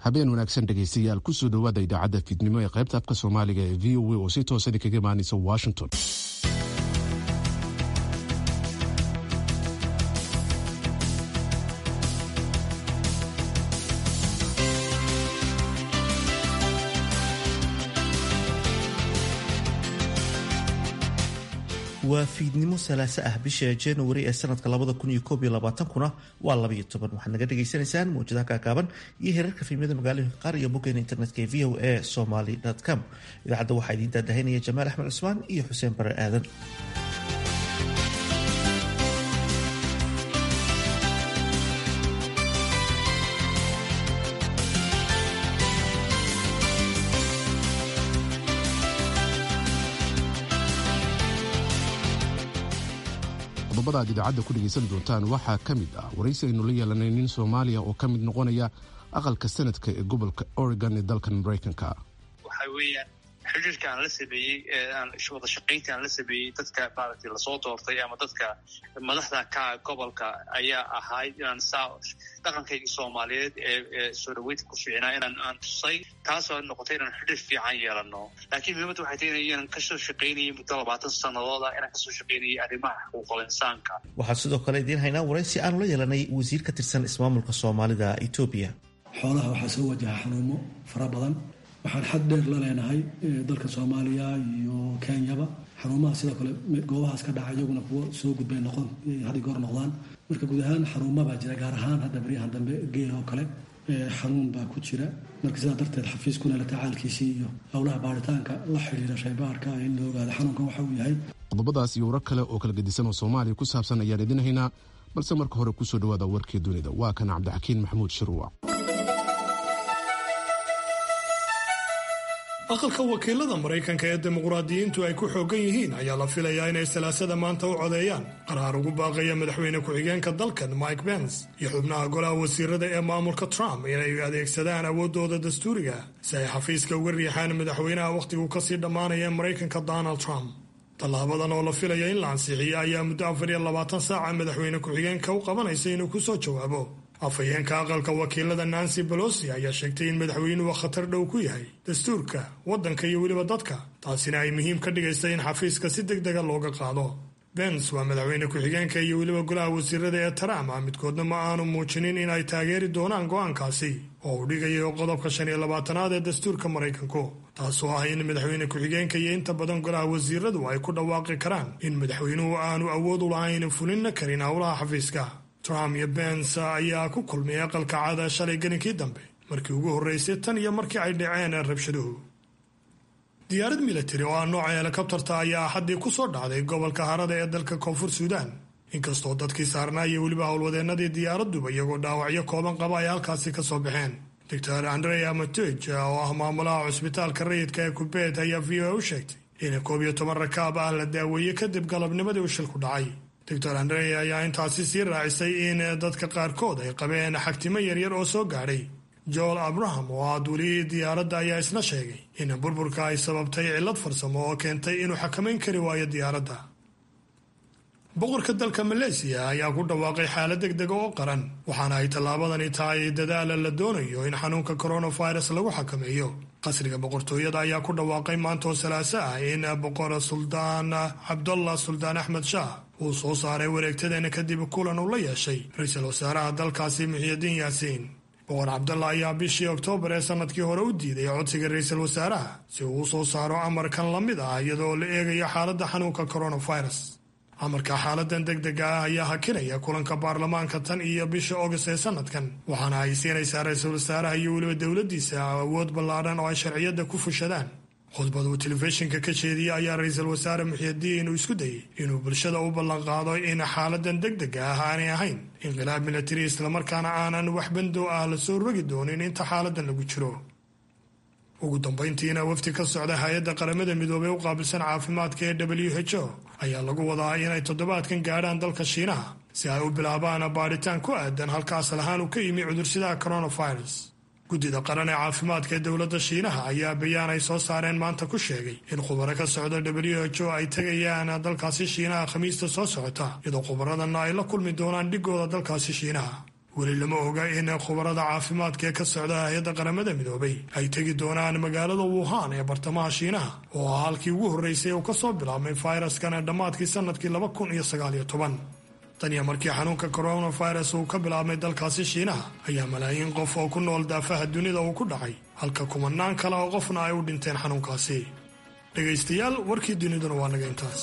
habeen wanaagsan dhegaystayaal kusoo dhowaada idaacadda fiidnimo ee qaybta afka soomaaliga ee v o a oo si toosan kaga imaanaysa washington waa fiidnimo salaaso ah bisha januari ee sanadka labada kun iyo koob iyo labaatankuna waa labayo toban waxaad naga dhagaysanaysaan mawjadaha kaakaaban iyo heerarka fiimyada magaalooyinka qaar iyo boggeena internetka ee v o a somaly com idaacadda waxaa idiin daadahinaya jamaal axmed cusmaan iyo xuseen bare aadan qodobada aad idaacadda ku dhegaysan doontaan waxaa ka mid ah waraysi aynu la yeelanay nin soomaaliya oo ka mid noqonaya aqalka sanadka ee gobolka oregon ee dalkan maraykanka waxa weeyaan xiriirka aan la sameeyey wada shaqaynta aan la sameeyey dadka maaragtay lasoo doortay ama dadka madaxda ka gobolka ayaa ahayd inaan saa dhaqankaygii soomaaliyeed ee soo dhaweynta ku fiicnaa inaan aan tusay taasoo noqotay inaan xiriir fiican yeelano laakiin muhiimadda waxay tahay inaan kasoo shaqaynayay muddo labaatan sanadooda inaan kasoo shaqaynayay arrimaha xuquuqul insaanka waxaan sidoo kale idiin haynaa waraysi aanu la yeelanay wasiir ka tirsan ismaamulka soomaalida etoobiya xoolaha waxaa soo wajaha xanuumo fara badan waxaan xad dheer la leenahay dalka soomaaliya iyo kenyaba xaruumaha sidoo kale goobahaas ka dhaca iyaguna kuwo soo gudbay noqon had goor noqdaan marka guud ahaan xaruuma baa jira gaar ahaan hadda baryahan dambe geela oo kale xanuun baa ku jira marka sidaa darteed xafiiskuna la tacaalkiisii iyo howlaha baaritaanka la xidhiira shaybaarka in la ogaado xanuunkan waxa uu yahay qodobadaas iyo warar kale oo kala gedisan oo soomaaliya ku saabsan ayaan idin haynaa balse marka hore kusoo dhawaada warkii dunida waa kan cabdixakiin maxamuud shiruuc aqalka wakiilada maraykanka ee dimuqraadiyiintu ay ku xoogan yihiin ayaa la filayaa inay salaasada maanta u codeeyaan qaraar ugu baaqaya madaxweyne ku-xigeenka dalkan mike pence iyo xubnaha golaha wasiirada ee maamulka trump inay adeegsadaan awooddooda dastuuriga si ay xafiiska uga riixaan madaxweynaha wakhtigu kasii dhammaanaya ee maraykanka donald trump tallaabadan oo la filaya in la ansixiyo ayaa muddo afar iyo labaatan saaca madaxweyne ku-xigeenka u qabanaysa inuu ku soo jawaabo afhayeenka aqalka wakiilada nancy bolosi ayaa sheegtay in madaxweynuhu khatar dhow ku yahay dastuurka waddanka iyo weliba dadka taasina ay muhiim ka dhigaysa in xafiiska si deg dega looga qaado bens waa madaxweyne ku-xigeenka iyo weliba golaha wasiirada ee trump ah midkoodna ma aanu muujinin in ay taageeri doonaan go'aankaasi oo uu dhigayo qodobka shan iyo labaatanaad ee dastuurka maraykanku taasoo ah in madaxweyne ku-xigeenka iyo inta badan golaha wasiiradu ay ku dhawaaqi karaan in madaxweynuhu aanu awood u lahayn fulinna karin howlaha xafiiska trump iyo bens ayaa ku kulmay aqalka caada shalay gelinkii dambe markii ugu horreysay tan iyo markii ay dhaceen rabshaduhu diyaarad militari oo ah nooca helikobtarta ayaa axaddii ku soo dhacday gobolka harada ee dalka koonfur suudaan inkastoo dadkii saarnaa iyo weliba howlwadeennadii diyaaraduba iyagoo dhaawacyo kooban qaba ay halkaasi ka soo baxeen doctor andrea matoj oo ah maamulaha cusbitaalka rayidka ee kubeet ayaa v o a u sheegtay in koob iyo toban rakaab ah la daaweeyey kadib galabnimadii u shilku dhacay doctor andre ayaa intaasi sii raacisay in dadka qaarkood ay qabeen xagtimo yaryar oo soo gaadhay joel abraham oo ah duuliyihii diyaaradda ayaa isna sheegay in burburka ay sababtay cillad farsamo oo keentay inuu xakamayn kari waayo diyaaradda boqorka dalka maleysiya ayaa ku dhawaaqay xaalad deg dega oo qaran waxaana ay tallaabadani tahay dadaala la doonayo in xanuunka coronavirus lagu xakameeyo qasriga boqortooyada ayaa ku dhawaaqay maantoo salaaso ah in boqor suldaan cabdullah suldaan axmed shaah uu soo saaray wareegtadeena kadib kulan uu la yeeshay ra-iisul wasaaraha dalkaasi muxiyidiin yaasiin boqor cabdallah ayaa bishii oktoobar ee sanadkii hore u diiday codsiga ra-iisul wasaaraha si uu u soo saaro amarkan la mid ah iyadoo la eegayo xaaladda xanuunka coronavirus amarka xaaladan deg dega ah ayaa hakinaya kulanka baarlamaanka tan iyo bisha august ee sanadkan waxaana ay siinaysaa ra-iisul wasaaraha iyo weliba dowladdiisa awood ballaadhan oo ay sharciyadda ku fushadaan khudbad uu telefishinka ka jeediyey ayaa ra-iisul wasaare muxiyidiin uu isku dayey inuu bulshada u ballanqaado in xaaladan deg dega ah aanay ahayn inqilaab militari islamarkaana aanan wax bandow ah la soo rogi doonin inta xaaladan lagu jiro ugu dambayntiina wafdi ka socda hay-adda qaramada midoobey u qaabilsan caafimaadka ee w h o ayaa lagu wadaa inay toddobaadkan gaadhaan dalka shiinaha si ay u bilaabaan baadhitaan ku aadan halka asal ahaan uu ka yimi cudursidaha coronavirus guddida qaran ee caafimaadka ee dowladda shiinaha ayaa bayaan ay soo saareen maanta ku sheegay in khubaro ka socda w h o ay tegayaan dalkaasi shiinaha khamiista soo socota iyadoo khubaradana ay la kulmi doonaan dhigooda dalkaasi shiinaha weli lama oga in khubarada caafimaadka ee ka socda hay-adda qaramada midoobay ay tegi doonaan magaalada wuhan ee bartamaha shiinaha oo ah halkii ugu horreysay uu ka soo bilaabmay fayraskan dhammaadkii sanadkii laba kun iyo sagaaliyo toban tan iyo markii xanuunka coronavirus uu ka bilaabmay dalkaasi shiinaha ayaa malaayiin qof oo ku nool daafaha dunida uu ku dhacay halka kumanaan kale oo qofna ay u dhinteen xanuunkaasi dhegaystayaal warkii duniduna waa naga intaas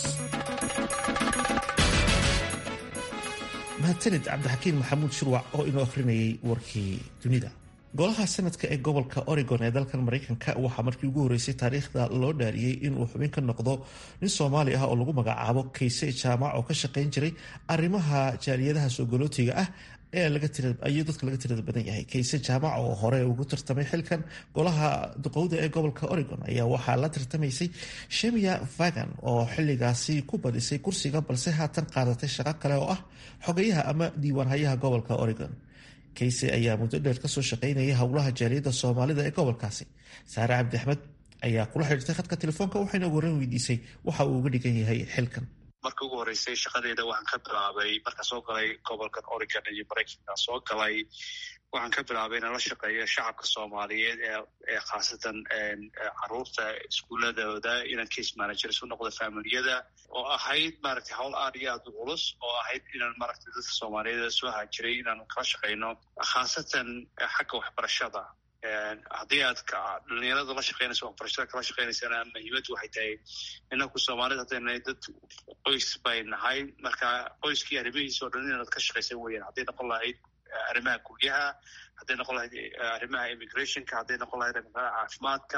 mahadsanid cabdixakiin maxamuud shurwac oo inoo akhrinayay warkii dunida golaha sanadka ee gobolka oregon ee dalkan maraykanka waxaa markii ugu horreysay taariikhda loo dhaariyey inuu xubin ka noqdo nin soomaali ah oo lagu magacaabo kayse jaamac oo ka shaqayn jiray arrimaha jaaliyadaha soogolootiga ah ee ayuu dadka laga tirada badan yahay kayse jaamac oo hore ugu tartamay xilkan golaha duqowda ee gobolka oregon ayaa waxaa la tartamaysay shemia vagan oo xiligaasi ku badisay kursiga balse haatan qaadatay shaqo kale oo ah xogayaha ama diiwaanhayaha gobolka oregon kayse ayaa muddo dheer kasoo shaqaynayay howlaha jaaliyadda soomaalida ee gobolkaasi saare cabdi axmed ayaa kula xidhiirtay khadka telefoonka waxayna waran weydiisay waxa uu uga dhigan yahay xilkan markii ugu horreysay shaqadeeda waxaan ka bilaabay markaan soo galay gobolkan oregon iyo maraykanka soo galay waxaan ka bilaabay inaan la shaqeeyo shacabka soomaaliyeed ee khaasatan caruurta iskuuladooda inaan case managers u noqdo familiyada oo ahayd maaragtay hawl aad iyo aad u culus oo ahayd inaan maaragtay dadka soomaaliyeed soo haajiray inaan kala shaqeyno khaasatan xagga waxbarashada haddii aad dhalinyarada la shaqeynayso waxbarashada kala shaqeynaysana muhiimaddu waxay tahay inaku soomaalida haddayna dad qoys bay nahay marka qoyskii arrimihiisa o dhan inaad ka shaqaysa weeyaan hadday noqon lahayd arrimaha guryaha hadday noqon lahayd arrimaha immigrationka hadday noqon lahayd arrimaha caafimaadka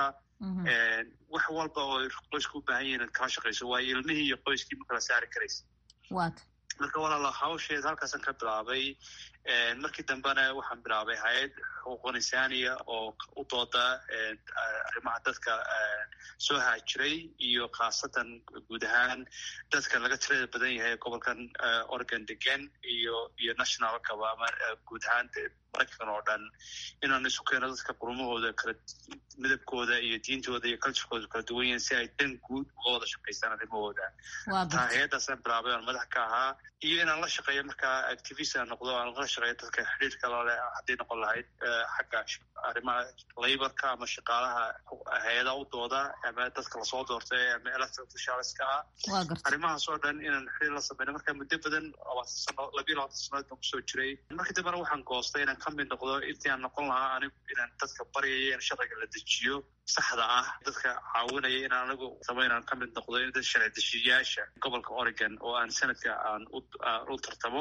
wax walba oo qoysku u baahan yahin inaad kala shaqayso waayo ilmihii iyo qoyskii ma kala saari karaysa marka walaalo hawsheed halkaasaan ka bilaabay markii dambena waxaan bilaabay hay-ad xuquuq insaaniya oo u dooda arrimaha dadka soo haajiray iyo khaasatan guud ahaan dadka laga tirada badan yahay gobolkan oregon degan iyo iyo nationalkaba ama guud ahaan maraykan oo dhan inaan isu keeno dadka qurumahooda kala midabkooda iyo diintooda iyo culturekooda kala duwan yahin si ay dan guud uga wada shaqaystaan arrimahooda taa hay-addaasaan bilaabay aan madax ka ahaa iyo inaan la shaqeeyo markaa activist aan noqdo aan la shaqeeyo dadka xidhiirka lale hadday noqon lahayd xagga arrimaha laborka ama shaqaalaha hay-ada u dooda ama dadka lasoo doortay ama electoral officialska ah arrimahaas oo dhan inaan xiriir la sameyno marka muddo badan labaatan sano labiyo labaatan sanood baan kusoo jiray markii dambena waxaan goostay inaan ka mid noqdo intii aan noqon lahaa anigu inaan dadka baryaya in sharciga la dejiyo saxda ah dadka caawinaya inaan anigu samo inaan ka mid noqdo in dad sharci dejiyayaasha gobolka oregon oo aan sanadka aan u tartamo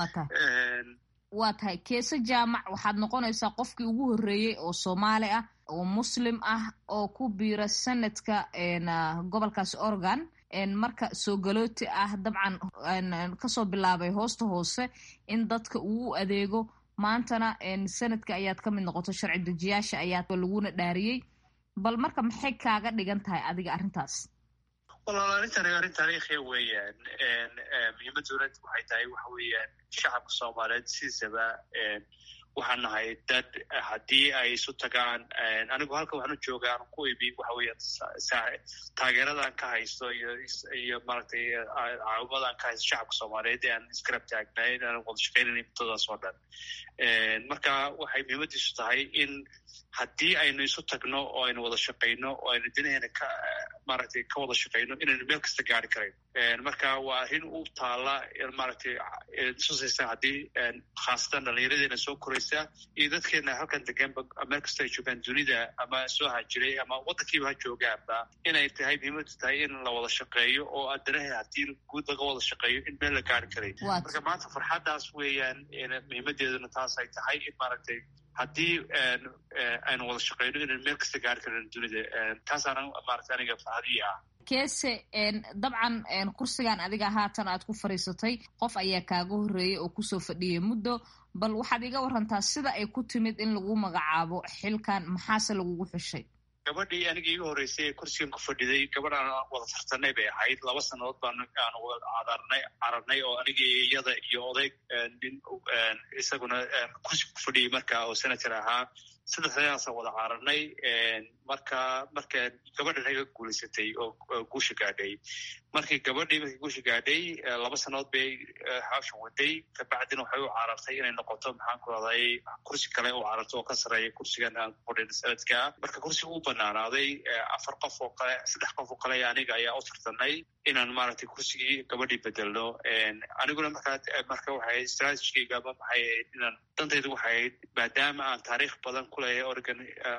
waa tahay keese jaamac waxaad noqonaysaa qofkii ugu horreeyey oo soomaali ah oo muslim ah oo ku biira sanadka gobolkaasi oregon marka soo galooti ah dabcan kasoo bilaabay hoosta hoose in dadka uu u adeego maantana sanadka ayaad ka mid noqoto sharci dejiyaasha ayaa laguna dhaariyey bal marka maxay kaaga dhigan tahay adiga arrintaas walaal arrintan arrin taariikhiya weeyaan muhiimaduna waxay tahay waxa weeyaan shacabka soomaaliyeed sidiisaba waxaan nahay dad haddii ay isu tagaan anigu halka waxaan u jooga aan ku ibi waxa weeyaan taageeradaan ka haysto iyo iyo maaragtay caawimadaan ka haysto shacabka soomaaliyeed ee aan iskarab taagnayn aan wada shaqeynayna muddadaas oo dhan marka waxay muhiimadiisu tahay in haddii aynu isu tagno oo aynu wada shaqayno oo aynu dinaheena ka maaragtay ka wada shaqayno inaynu meel kasta gaari karayn marka waa arrin u taala maaragtay tusaysa haddii khaasatan dhallinyaradeena soo koraysa iyo dadkeena halkan deganba meel kasta ay joogaan dunida ama soo hajiray ama waddankiiba ha joogaanba inay tahay muhiimadu tahay in la wada shaqeeyo oo adanahe haddii guud laga wada shaqeeyo in meel la gaari karay marka maanta farxaddaas weeyaan muhiimadeeduna taas ay tahay in maaragtay haddii aynu wada shaqeyno inaynu meel kasta gaari karin dunida taasaana maarata aniga farxadii ah keese dabcan kursigan adiga haatan aad ku fadhiisatay qof ayaa kaaga horreeyay oo kusoo fadhiyay muddo bal waxaad iga warantaa sida ay ku timid in lagu magacaabo xilkan maxaase lagugu xushay gabadhii aniga iiga horreysay ee kursigan ku fadhiday gabadh aan wada tartanay bay ahayd laba sannadood baan aan wada cadarnay cararnay oo aniga iyada iyo odayg nin isaguna kursi ku fadhiyey marka oo senator ahaa saddexdayaasa wada caaranay marka marka gabadhan ay ka guulaysatay oo guusha gaadhay markii gabadhii markii guusha gaadhay laba sannadood bay hawshan waday kabacdina waxay u carartay inay noqoto maxaan ku raday kursi kale u cararto oo ka sareeya kursigan aan kudhin sanadka marka kursiga u banaanaaday afar qof oo kale saddex qof oo kale aniga ayaa u tartanay inaan maaragtay kursigii gabadhii bedelno aniguna markaa marka waxay strategigayga ma maxay ahayd inaan dantaydu waxay ahayd maadaama aan taariikh badan ku leeyahay oregon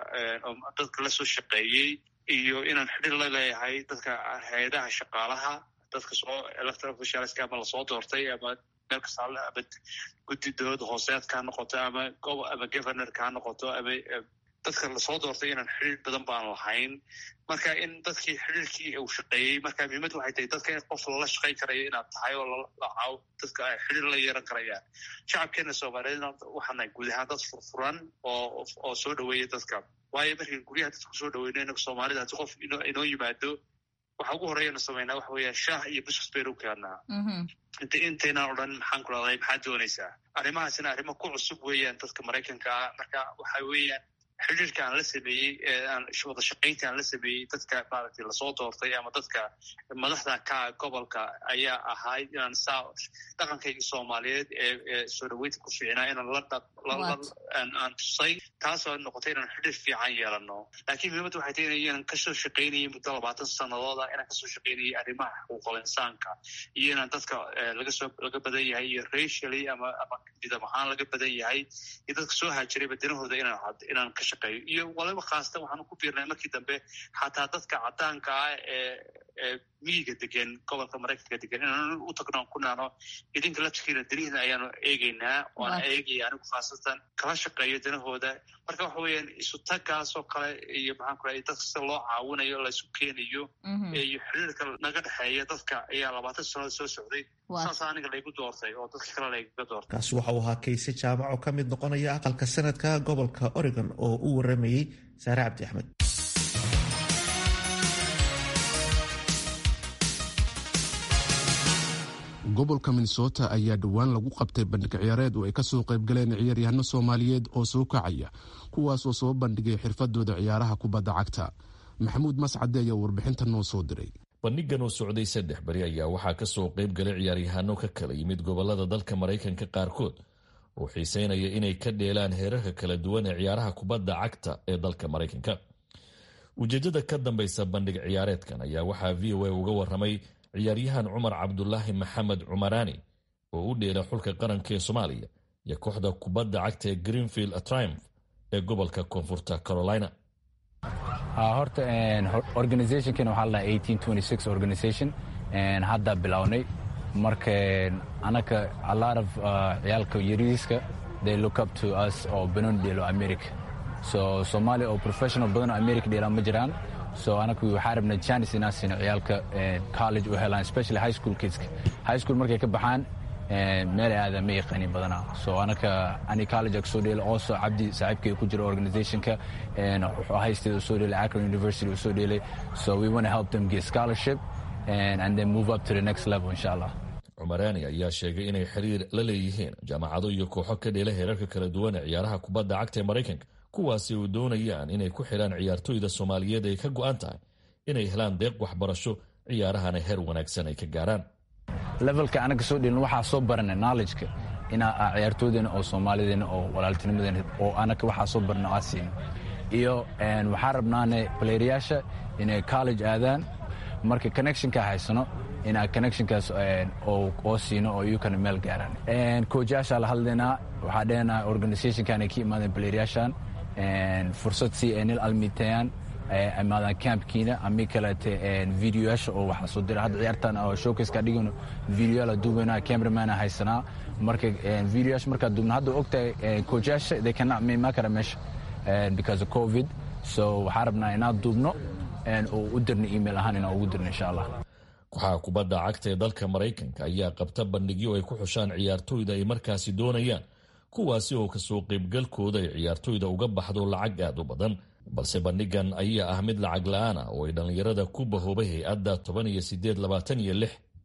dadka la soo shaqeeyey iyo inaan xidhir la leeyahay dadka hay-adaha shaqaalaha dadka soo electoral officialska ama lasoo doortay ama meel kasta ama guddi dowladda hooseedka ha noqoto ama ama governorka ha noqoto ama dadka lasoo doortay inaan xidhiir badan baan lahayn marka in dadkii xidhiirkii uu shaqeeyey marka muhiimadda waxay tahay dadka in qof lala shaqayn karayo inaad tahay oo lacaaw dadka ay xidhiir la yeeran karayaan shacabkeena soomaaliyeedna waxaana guud ahaan dad furfuran oo oo soo dhaweeya dadka waayo markii guryaha dadka kusoo dhaweyno inaga soomaalida haddii qof inoo yimaado waxa ugu horeyana sameynaa waxa weeya shaah iyo buskus baynu keenaa inta intaynaan odhan maxaan ku rahday maxaad doonaysaa arrimahaasina arrimo ku cusub weeyaan dadka maraykanka ah marka waxa weeyaan xidhiirka aan la sameeyey aan wada shaqaynta aan la sameeyey dadka maaragtay lasoo doortay ama dadka madaxda ka gobolka ayaa ahayd inaan saa dhaqankaygii soomaaliyeed ee soo dhaweynta ku fiicnaa inaan la aan tusay taasoo noqotay inaan xidhiir fiican yeelano laakiin muhiimadda waxay tahay inaan kasoo shaqaynayay muddo labaatan sanadooda inaan kasoo shaqaynayay arrimaha xuquuqul insaanka iyo inaan dadka lagasoo laga badan yahay iyo racially ama ama midab ahaan laga badan yahay iyo dadka soo haajiray badanahooda inaan inaan ka shaqeeyo iyo waliba khaasatan waxaanu ku biirnay markii dambe xataa dadka cadaanka ah ee ee miyiga degan gobolka maraykanka degan inaan u tagno ku naano idinka laftikiina danihiina ayaanu eegeynaa oana eegaya anigu khaasatan kala shaqeeyo danahooda marka waxa weeyaan isu tagaasoo kale iyo maxaan ku rahay dadka sida loo caawinayo laysu keenayo iyo xiriirka naga dhexeeya dadka ayaa labaatan sannadood soo socday saasa aniga laygu doortay oo dadka kale laygaga doortay kaasi waxa uu ahaa kayse jaamac oo ka mid noqonaya aqalka sanadka gobolka oregon oo u waramayey saare cabdi axmed gobolka minnesota ayaa dhowaan lagu qabtay bandhig ciyaareed oo ay kasoo qaybgaleen ciyaaryahano soomaaliyeed oo soo kacaya kuwaasoo soo bandhigay xirfadooda ciyaaraha kubadda cagta maxamuud mascade ayaa warbixinta noo soo diray bandhigan oo socday saddex beri ayaa waxaa kasoo qayb galay ciyaaryahaano ka kala yimid gobolada dalka maraykanka qaarkood oo xiiseynaya inay ka dheelaan heerarka kala duwan ee ciyaaraha kubadda cagta ee dalka maraykanka ujeedada ka dambaysa bandhig ciyaareedkan ayaa waxaa v o a uga waramay ciyaaryahan cumar cabdulaahi maxamed cumaraani oo u dheela xulka qaranka ee soomaaliya iyo kooxda kubadda cagta ee greenfield triumph ee gobolka koonfurta carolina horta organizationkan waxaa la dhaha organization hadda bilownay marka anaka a lot of ciyaalka yariiska they look up to us oo banoon dheelo america so soomaaliya oo professional badan oo america dheelaan ma jiraan so anaku waxaa rabna janis inaan siino ciyaalka college u helaan especially high school kidska high school markay ka baxaan meelay aada ma yaqaanin badanaa so anaka ani college ag soo dheela also cabdi saaxiibkay ku jira organizationka wuxuu haysteeda soo dheelay akron university uu soo dheelay so we want to help them get scholarship and, and then move up to the next level insha allah cumaraani ayaa sheegay inay xiriir la leeyihiin jaamacado iyo kooxo ka dheela heerarka kala duwan ee ciyaaraha kubadda cagta ee maraykanka kuwaasi uu doonayaan inay ku xidhaan ciyaartoyda soomaaliyeed ay ka go'an tahay inay helaan deeq waxbarasho ciyaarahana heer wanaagsan ay ka gaaraan levelka anaga soo dhelin waxaa soo barana knowledgeka inaa ciyaartooydeena oo soomaalideena oo walaaltinimadeena oo anaga waxaa soo barna aa siino iyo waxaa rabnaane balayrayaasha inay college aadaan marka connectionka haysano inaa connectionkaas oo siino oo iyukana meel gaaraan koojayaashaa la hadlaynaa waxaa dhehena organizationkan ay ka imaadeen balayrayaashan fursad si ay nil almitayaan imaadaan campkiina ami kaleete videoyaasha oo waxaa soo dira hadda ciyaartan oo showcaseka dhigano videoyaala duubayna cameramana haysanaa marka videoyaasha markaa duubna hadda ogtahay koojayaasha they cannot ma kara meesha because of covid so waxaa rabnaa inaan duubno oo u dirna email ahaan inaan ugu dirno insha allah kooxaha kubadda cagta ee dalka maraykanka ayaa qabta bandhigyo ay ku xushaan ciyaartoyda ay markaasi doonayaan kuwaasi oo kasoo qaybgalkooda ay ciyaartoyda uga baxdo lacag aad u badan balse bandhigan ayaa ah mid lacag la-aan ah oo ay dhallinyarada ku bahoobay hay-adda toban iyo sideed labaatan iyo lix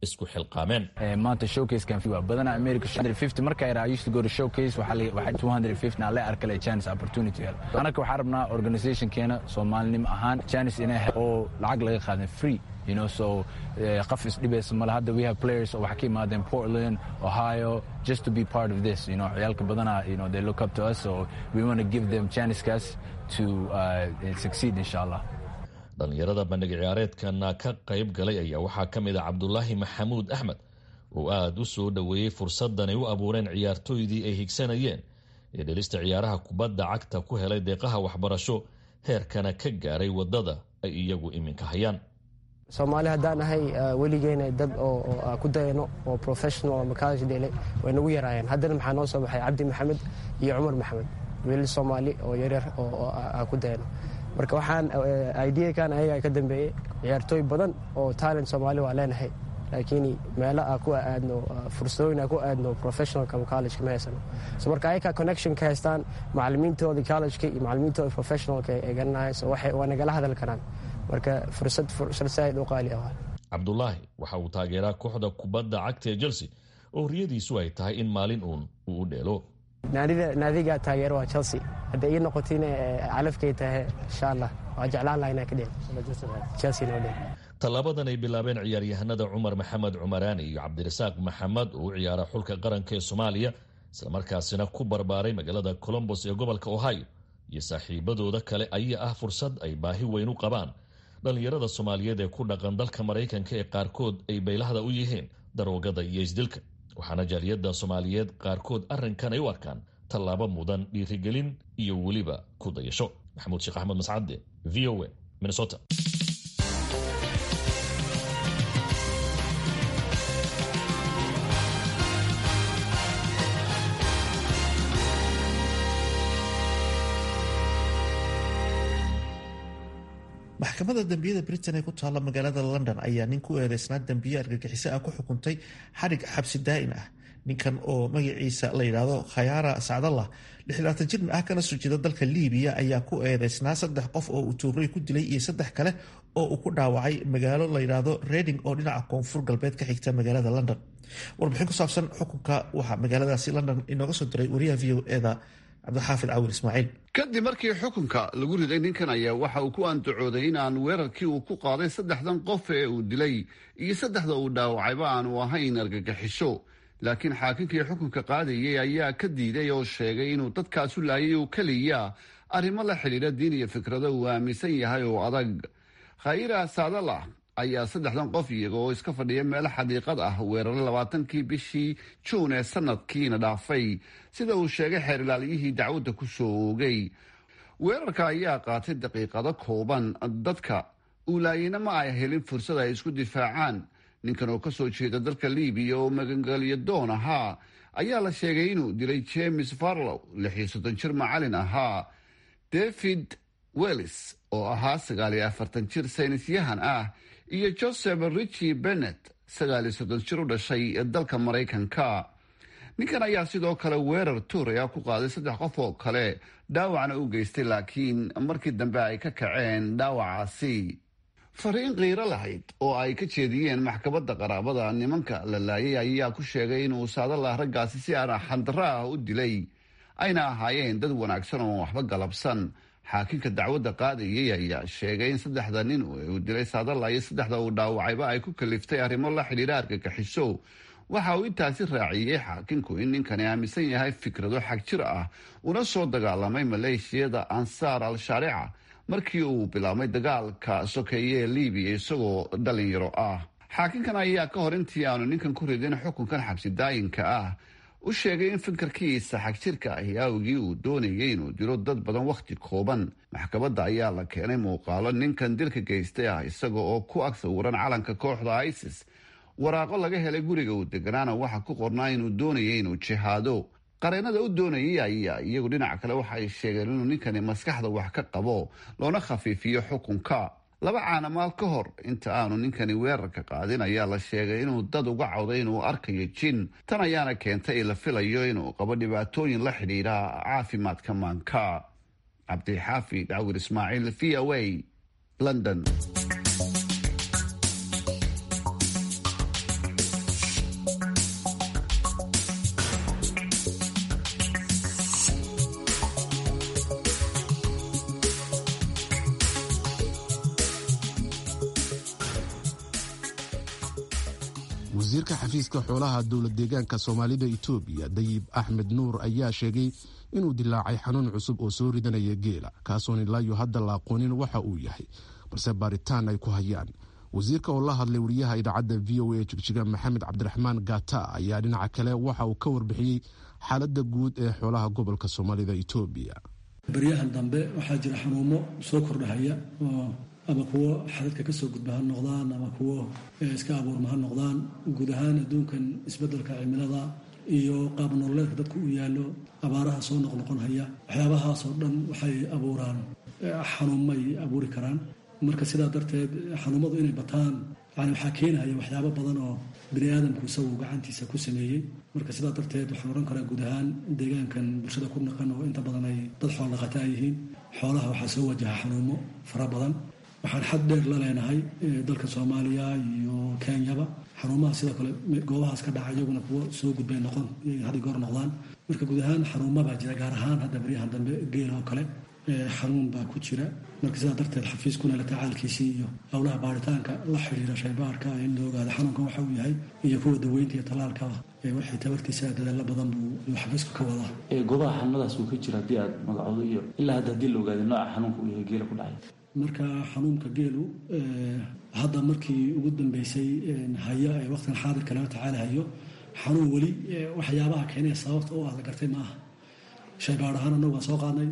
isku xilqaameen maanta showcasekan waa badana america 150 marka yara i used to go to showcase waxa la waxa 250 na la arkale chance opportunity anaka waxaan rabnaa organizationkeena soomaalinimo ahaan chance inay oo lacag laga qaadan free you know so qaf isdhibaysa male hadda we have players oo waxa ka imaadeen portland ohio just to be part of this you know ciyaalka badana you know they look up to us so we want to give them chances to uh, succeed insha allah dhallinyarada bandhig ciyaareedkana ka qayb galay ayaa waxaa ka mid a cabdulaahi maxamuud axmed oo aada u soo dhoweeyey fursaddanay u abuureen ciyaartooydii ay higsanayeen ee dhelista ciyaaraha kubadda cagta ku helay deeqaha waxbarasho heerkana ka gaaray waddada ay iyagu iminka hayaan soomaali haddaan ahay weligeena dad oo ku dayano oo professional ama college dhele way nagu yaraayeen haddana maxaa noo soo baxay cabdi maxamed iyo cumar maxamed wiilal soomaali oo yaryar oo ku dayano marka waxaan ideakan ayagaa ka dambeeyey ciyaartooy badan oo talent soomaali waa leenahay laakiin meelo a ku aadno fursadooyin a ku aadno professionalka ama collegeka ma haysano so marka ayakaa connection ka haystaan macalimiintoodii collegeka iyo macalimiintoodii professionalka ay garanahay so waxay waa nagala hadal karaan marka fursad fursad saaid u qaali ah cabdulaahi waxa uu taageeraa kooxda kubadda cagta ee chelsea oo riyadiisu ay tahay in maalin uun uu u dheelo naadiga taageero waa chelsea hadday ii noqotiin calafkay tahay insha allah waa jeclaan laha inaan ka dheel chelsea noo dheel tallaabadan ay bilaabeen ciyaaryahanada cumar maxamed cumaraani iyo cabdirasaaq maxamed oo u ciyaara xulka qaranka ee soomaaliya islamarkaasina ku barbaaray magaalada colombos ee gobolka ohio iyo saaxiibadooda kale ayaa ah fursad ay baahi weyn u qabaan dhallinyarada soomaaliyeed ee ku dhaqan dalka maraykanka ee qaarkood ay baylahda u yihiin daroogada iyo isdilka waxaana jaaliyadda soomaaliyeed qaarkood arrinkan ay u arkaan tallaabo mudan dhiirigelin iyo weliba ku dayasho maxamuud sheekh axmed mascade v o a minnesota maxkamadda dembiyada britain ee ku taalla magaalada london ayaa nin ku eedeysnaa dembiye argagixiso ah ku xukuntay xadhig xabsi daa'in ah ninkan oo magaciisa la yidhaahdo khayaara sacdallah lixlaatan jirna ah kana soo jeeda dalka liibiya ayaa ku eedeysnaa saddex qof oo uu tuuray ku dilay iyo saddex kale oo uu ku dhaawacay magaalo la yidhaahdo reding oo dhinaca koonfur galbeed ka xigta magaalada london warbixin ku saabsan xukunka waxaa magaaladaasi london inooga soo diray wariyaha v o eda cabdixaafid cawil ismaaciil kadib markii xukunka lagu riday ninkan ayaa waxa uu ku andacooday in aan weerarkii uu ku qaaday saddexdan qof ee uu dilay iyo saddexda uu dhaawacayba aanu ahayn argagixisho laakiin xaakinkii xukunka qaadayay ayaa ka diiday oo sheegay inuu dadkaasu laayay oo keliya arrimo la xidhiidha diin iyo fikrado uu aaminsan yahay oo adag khayra saadalah ayaa saddexdan qof iyaga oo iska fadhiya meel xadiiqad ah weeraray labaatankii bishii juun ee sanadkiina dhaafay sida uu sheegay xeer ilaaliyihii dacwadda ku soo oogay weerarka ayaa qaatay daqiiqado kooban dadka uulaayina ma ay helin fursad ay isku difaacaan ninkan oo kasoo jeeda dalka libiya oo magangelyo doon ahaa ayaa la sheegay inuu dilay james farlow lix iyo soddon jir macalin ahaa david wellis oo ahaa sagaal iyo afartan jir saynisyahan ah iyo joseph richi bennet sagaal iyo soddon jir u dhashay dalka maraykanka ninkan ayaa sidoo kale weerar tuuraya ku qaaday saddex qof oo kale dhaawacna u geystay laakiin markii dambe ay ka kaceen dhaawacaasi fariin qiiro lahayd oo ay ka jeediyeen maxkamadda qaraabada nimanka la laayay ayaa ku sheegay inuu saadalah raggaasi si aan xandaro ah u dilay ayna ahaayeen dad wanaagsan oo waxba galabsan xaakinka dacwadda qaadayay ayaa sheegay in saddexda nin uu dilay saadala iyo saddexda uu dhaawacayba ay ku kaliftay arrimo la xidhiidha argagaxiso waxa uu intaasi raaciyey xaakinku in ninkani aaminsan yahay fikrado xag jir ah una soo dagaalamay maleeshiyada ansaar al-shaarica markii uu bilaabmay dagaalka sokeeye ee libiya isagoo dhalinyaro ah xaakinkan ayaa ka hor intii aanu ninkan ku ridin xukunkan xabsi daayinka ah u sheegay in fikirkiisa xagjirka ahi awgii uu doonayay inuu dilo dad badan wakhti kooban maxkamadda ayaa la keenay muuqaalo ninkan dilka geystay ah isaga oo ku ag sawiran calanka kooxda isis waraaqo laga helay guriga uu deganaana waxaa ku qornaa inuu doonayay inuu jihaado qareenada u doonayay ayaa iyagu dhinac kale waxa ay sheegeen inuu ninkani maskaxda wax ka qabo loona khafiifiyo xukunka laba caanamaal ka hor inta aanu ninkani weerarka qaadin ayaa la sheegay inuu dad uga cawday inuu arkayo jin tan ayaana keentay la filayo inuu qabo dhibaatooyin la xidhiidha caafimaadka maanka cabdixaafid cawir ismaaciil v o a london wasiirka xafiiska xoolaha dowlad deegaanka soomaalida itoobiya dayib axmed nuur ayaa sheegay inuu dilaacay xanuun cusub oo soo ridanaya geela kaasoon ilaayo hadda la aqoonin waxa uu yahay balse baaritaan ay ku hayaan wasiirka oo la hadlay wariyaha idaacadda v o a jigjiga maxamed cabdiraxmaan gata ayaa dhinaca kale waxa uu ka warbixiyey xaaladda guud ee xoolaha gobolka soomaalida itoobiya baryahan dambe waxaa jira xanuumo soo kordhahaya oo ama kuwo xadadka kasoo gudba ha noqdaan ama kuwo iska abuurma ha noqdaan guud ahaan adduunkan isbeddelka cimilada iyo qaab nololeedka dadku u yaallo abaaraha soo noqnoqonhaya waxyaabahaasoo dhan waxay abuuraan xanuumay abuuri karaan marka sidaa darteed xanuumadu inay bataan yani waxaa keenaya waxyaabo badan oo bini aadamku isagu gacantiisa ku sameeyey marka sidaa darteed waxaan odhan karaa guud ahaan deegaankan bulshada ku naqan oo inta badan ay dad xoolo dhaqataa yihiin xoolaha waxaa soo wajaha xanuumo fara badan waxaan xad dheer la leenahay dalka soomaaliya iyo kenyaba xanuumaha sidoo kale goobahaas ka dhaca iyaguna kuwo soo gudbay noqon had goor noqdaan marka guud ahaan xanuuma baa jira gaar ahaan hadda baryahan dambe geela oo kale xanuun baa ku jira marka sidaa darteed xafiiskuna la tacaalkiisii iyo howlaha baaritaanka la xidhiira shaybaarka in la ogaado xanuunkan waxa uu yahay iyo kuwa daweynta iyo tallaalkaba waxay tabartiisa dadaalo badan buu xafiisku ka wadaa goobaha xanuunadaas uu ka jira haddii aad magacoodo iyo ilaa hadda haddii la ogaado nooca xanuunka uu yahay geela ku dhacay marka xanuunka geelu hadda markii ugu dambeysay haya ee waqtigan xaadirka laga tacaalahayo xanuun weli waxyaabaha keenaya sababta u ah la gartay maaha shaybaar ahaan annagu waan soo qaadnay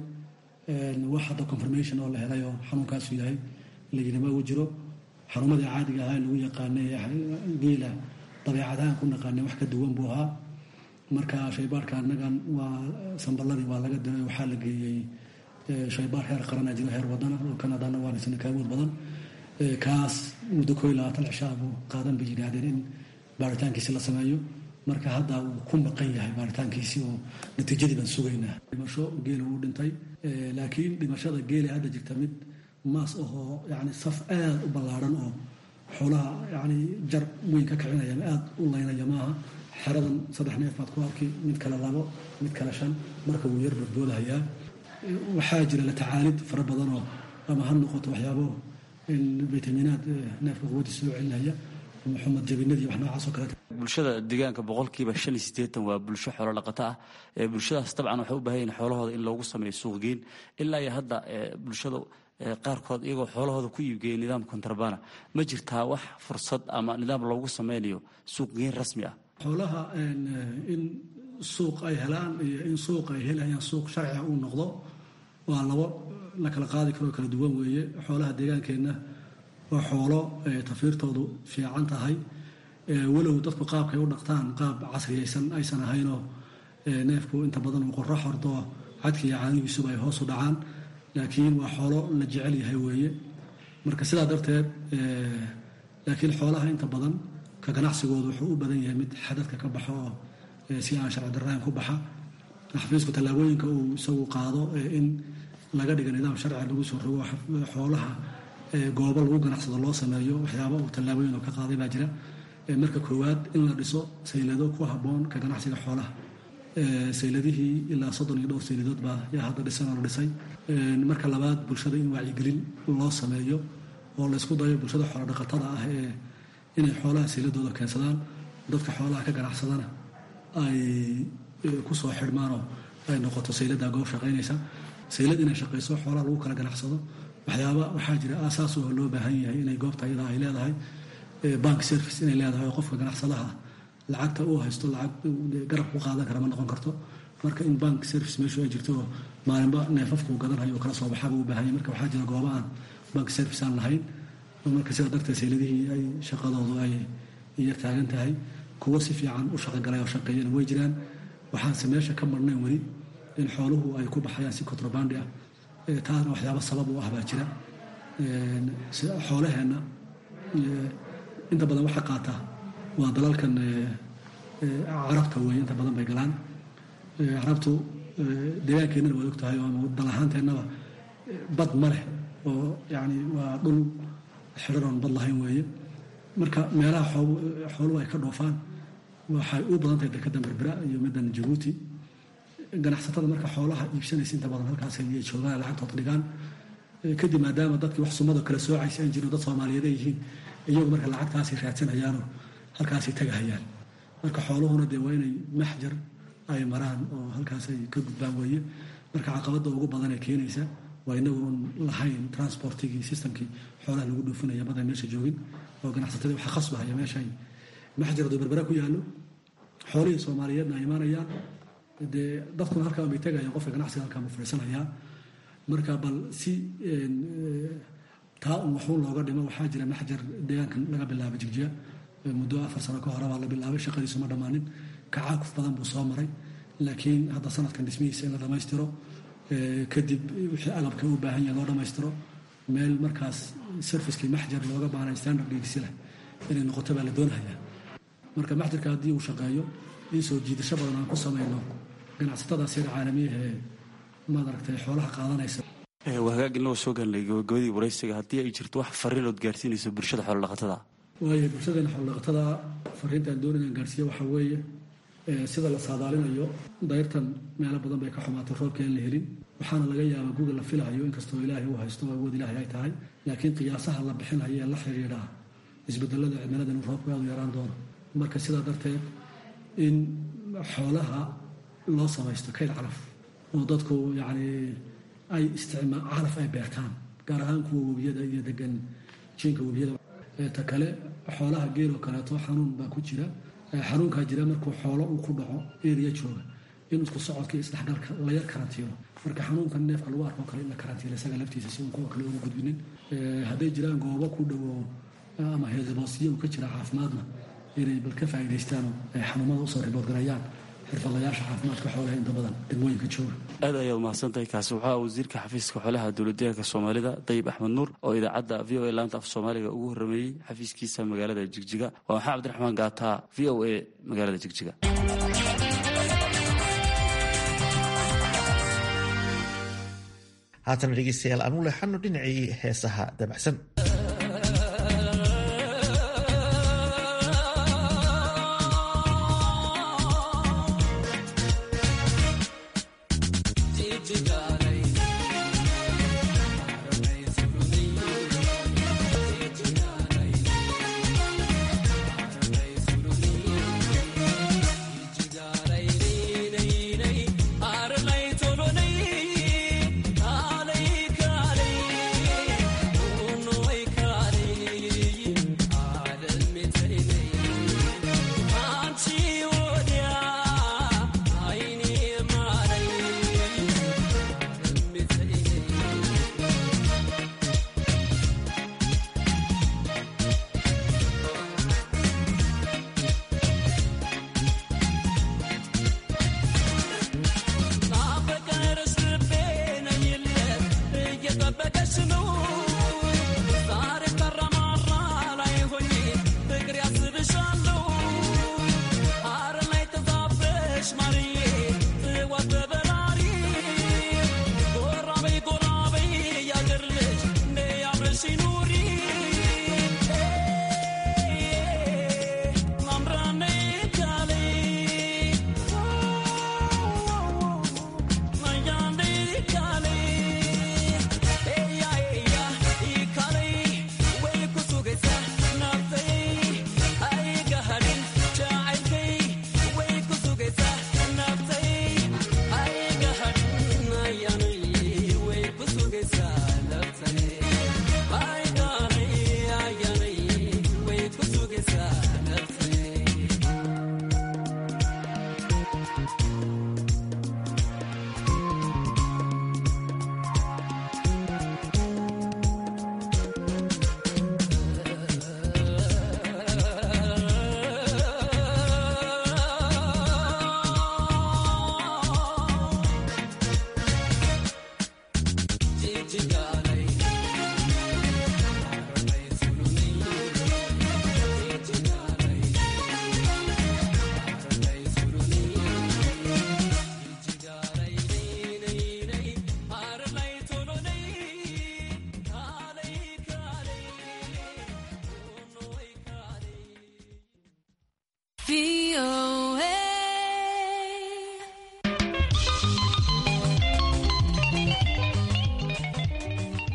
wax hadda confirmation oo la helay oo xanuunkaasu yahay layidhi ma uu jiro xanuumadii caadiga ahaa lagu yaqaanay geela dabeecadahaan ku naqaanay wax ka duwan buu ahaa marka shaybaarka annagan waa samballadii waa laga diray waxaa la geeyey shaybaar heer qarana jiro heer wadana oo kanadana waanaysana kaawood badan kaas muddo koo iyo labaatan cishaa buu qaadan bay yidhaahdeen in baaritaankiisi la sameeyo marka hadda uu ku maqan yahay baaritaankiisii oo natiijadii baan sugaynaa dhimasho geela wuu dhintay laakiin dhimashada geela hadda jirta mid maas ahoo yani saf aad u ballaaran oo xoolaha yani jar weyn ka kicinaya aad u laynaya maaha xeradan saddex neef baad ku arki mid kale labo mid kale shan marka wuu yar badboodahayaa waxaa jira la tacaalid fara badanoo ama ha noqoto waxyaabo vitaminaad neefka quwadii soo celinaya maxamed jabinadii wax noocaasoo kaleeta bulshada deegaanka boqolkiiba shan iyo siddeetan waa bulsho xoolo dhaqato ah bulshadaas dabcan waxay u baahan yihin xoolahooda in loogu sameeyo suuqgeyn ilaa iyo hadda bulshada qaarkood iyagoo xoolahooda ku iibgeeya nidaam kontrabana ma jirtaa wax fursad ama nidaam loogu sameynayo suuqgeyn rasmi ah xoolaha in suuq ay helaan iyo in suuq ay helayaan suuq sharciga uu noqdo waa labo la kala qaadi karoo kala duwan weeye xoolaha deegaankeenna waa xoolo tafiirtoodu fiican tahay walow dadku qaabkay u dhaqtaan qaab casriyaysan aysan ahaynoo neefku inta badan uu qorro xordo cadka iyo caanigiisuba ay hoos u dhacaan laakiin waa xoolo la jecel yahay weeye marka sidaa darteed laakiin xoolaha inta badan ka ganacsigoodu wuxuu u badan yahay mid xadadka ka baxo oo si aan sharci darrayn ku baxa xafiisku tallaabooyinka uu isagu qaado in laga dhiga nidaam sharci lagu soo rogo xoolaha goobo lagu ganacsado loo sameeyo waxyaaba uu tallaabooyin oo ka qaaday baa jira marka koowaad in la dhiso saylado ku habboon ka ganacsiga xoolaha sayladihii ilaa soddon iyo dhowr sayladood baa yaa hadda dhisan oo la dhisay marka labaad bulshada in wacyigelin loo sameeyo oo laysku dayo bulshada xoolo dhaqatada ah ee inay xoolaha sayladooda keensadaan dadka xoolaha ka ganacsadana ay ku soo xidhmaanoo ay noqoto saylada goob shaqaynaysa saylad inay shaqayso xoolaha lagu kala ganacsado waxyaaba waxaa jira aasaas oo loo baahan yahay inay goobta iyada ay leedahay bank service inay leedahay oo qofka ganacsadaha lacagta uu haysto lacag garab ku qaadan kara ma noqon karto marka in bank service meeshu ay jirto oo maalinba neefafkuu gadanhayo oo kala soo baxaba u baahanya marka waxaa jira gooba aan bank service aan lahayn marka sidaa darteed sayladihii ay shaqadoodu ay yar taagan tahay kuwo si fiican u shaqogalay oo shaqeeyana way jiraan waxaanse meesha ka marnayn weli in xooluhu ay ku baxayaan si contrabandi ah taasna waxyaaba sabab u ah baa jira xoolaheenna inta badan waxa qaata waa dalalkan carabta weeye inta badan bay galaan carabtu deegaankeenana waad ogtahay ama dal ahaanteennaba bad ma leh oo yani waa dhul xidharoon bad lahayn weeye marka meelaha xooluhu ay ka dhoofaan waxay u badan tahay dekadda berbera iyo middan jabuuti ganacsatada marka xoolaha iibsanaysa inta badan halkaas ay joogaan lacagtood dhigaan kadib maadaama dadkii wax sumado kala soocaysa aan jirin dad soomaaliyeed ay yihiin iyagu marka lacagtaasay raadsanayaanoo halkaasay tagahayaan marka xooluhuna dee waa inay maxjar ay maraan oo halkaas ay ka gudbaan weeye marka caqabadda ugu badan ee keenaysa waa inagu un lahayn transportigii systemkii xoolaha lagu dhoofinaya badan meesha joogin oo ganacsatadii waxa khasbahaya meeshay maxjar hadduu berbera ku yaallo xoolihii soomaaliyeedna ay imaanayaan dee dadkuna halkaa bay tagayaan qofka ganacsiga halkaa ma fadhiisanayaa marka bal si taa un waxuun looga dhimo waxaa jira maxjar deegaankan laga bilaaba jigjiga muddo afar sano ka hore baa la bilaabay shaqadiisu ma dhammaanin kacaakuf badan buu soo maray laakiin hadda sanadkan dhismihiisa in la dhammaystiro kadib wixii agabka u baahan yahay loo dhammaystiro meel markaas servicekii maxjar looga baahnay standard geegsi leh inay noqoto baa la doonayaa marka maxjarka haddii uu shaqeeyo in soo jiidasho badan aan ku samayno ganacsatadaas yar caalamiyaha ee maad aragtay xoolaha qaadanaysa waa hagaag inagoo soo gaarnay gabagabadii waraysiga haddii ay jirto wax fariinood gaarsiinayso bulshada xoolodhaqatada waayo bulshadeena xoolodhaqatada fariintaan doonayaan gaarsiiya waxaa weeye sida la saadaalinayo dayrtan meelo badan bay ka xumaatay roobka aan la helin waxaana laga yaabaa guga la filahayo inkastoo ilaahay uu haysto awood ilaahay ay tahay laakiin qiyaasaha la bixinayo ee la xidhiidha isbedelada cimilada inuu roobku aad u yaraan doono marka sidaa darteed in xoolaha loo samaysto kayd calaf oo dadku yacni ay isticmaa calaf ay beertaan gaar ahaan kuwa webiyada iyo degan jiinka webiyada ta kale xoolaha geeloo kaleeto xanuun baa ku jira xanuunkaa jira markuu xoolo uu ku dhaco eriya jooga in isku socodka iyo isdhexgalka la yar karantiilo marka xanuunkan neefka lagu arko kale in la karantiilo isaga laftiisa si uun kuwa kale ugu gudbinin hadday jiraan goobo ku dhowo ama heesboosiyo uu ka jira caafimaadna inay bal ka faa'iidaystaanoo ay xanuunada usoo riboodgarayaan xirfadlayaasha caafimaadka xoolaha inta badan degmooyinka jooga aad ayaad umahadsantahay kaasi waxaa wasiirka xafiiska xoolaha dowladdeegaanka soomaalida dayib axmed nuur oo idaacadda v o a laanta af soomaaliga ugu horrameeyey xafiiskiisa magaalada jigjiga waa maxaa cabdiraxmaan gaataa v o a magaalada jigjiga haatana dhegeystayaal aanu leexano dhinacii heesaha dabacsan Tolonay,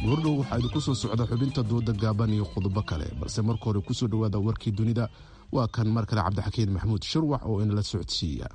goordhow waxaa idinku soo socda xubinta dooda gaaban iyo qodobo kale balse marka hore kusoo dhowaada warkii dunida waa kan mar kale cabdixakiin maxamuud shirwax oo inala socodsiiya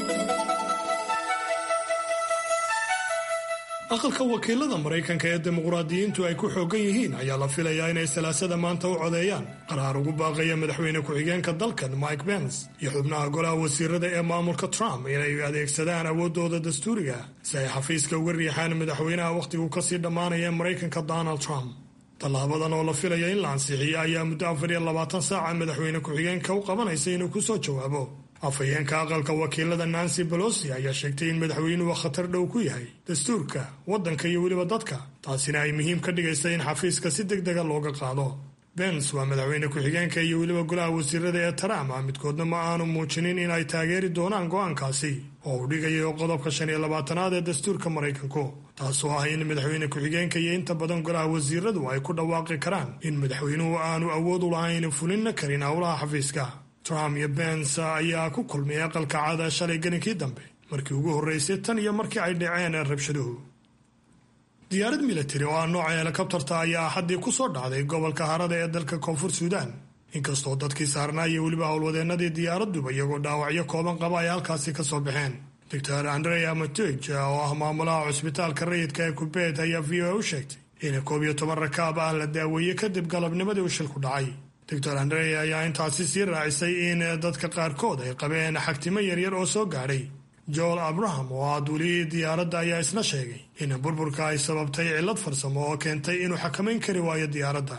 aqalka wakiilada maraykanka ee dimuqraadiyiintu ay ku xoogan yihiin ayaa la filayaa inay salaasada maanta u codeeyaan qaraar ugu baaqaya madaxweyne ku-xigeenka dalkan mike bens iyo xubnaha golaha wasiirada ee maamulka trump inay adeegsadaan awooddooda dastuuriga si ay xafiiska uga riixaan madaxweynaha wakhtigu kasii dhammaanaya maraykanka donald trump tallaabadan oo la filaya in la ansixiyo ayaa muddo afar iyo labaatan saaca madaxweyne ku-xigeenka u qabanaysa inuu ku soo jawaabo afhayeenka aqalka wakiilada nancy bolosi ayaa sheegtay in madaxweynuhu khatar dhow ku yahay dastuurka waddanka iyo weliba dadka taasina ay muhiim ka dhigaysa in xafiiska si deg dega looga qaado bens waa madaxweyne ku-xigeenka iyo weliba golaha wasiirada ee trump ah midkoodna ma aanu muujinin in ay taageeri doonaan go'aankaasi oo uu dhigayo qodobka shan iyo labaatanaad ee dastuurka maraykanku taasoo ah in madaxweyne ku-xigeenka iyo inta badan golaha wasiiradu ay ku dhawaaqi karaan in madaxweynuhu aanu awood u lahayn fulinna karin howlaha xafiiska trump iyo bens ayaa ku kulmay aqalka caada shalay gelinkii dambe markii ugu horreysay tan iyo markii ay dhaceen rabshaduhu diyaarad militari oo ah nooca helikabtarta ayaa axaddii ku soo dhacday gobolka harada ee dalka koonfur suudaan inkastoo dadkii saarnaa iyo weliba howlwadeennadii diyaaraduba iyagoo dhaawacyo kooban qaba ay halkaasi ka soo baxeen doctor andrea matoj oo ah maamulaha cusbitaalka rayidka ee kubeet ayaa v o a u sheegtay in koob iyo toban rakaab ah la daaweeyey kadib galabnimadii uu shilku dhacay doctor andre ayaa intaasi sii raacisay in dadka qaarkood ay qabeen xagtimo yaryar oo soo gaadhay joel abraham oo ah duuliyihii diyaaradda ayaa isna sheegay in burburka ay sababtay cillad farsamo oo keentay inuu xakamayn kari waayo diyaaradda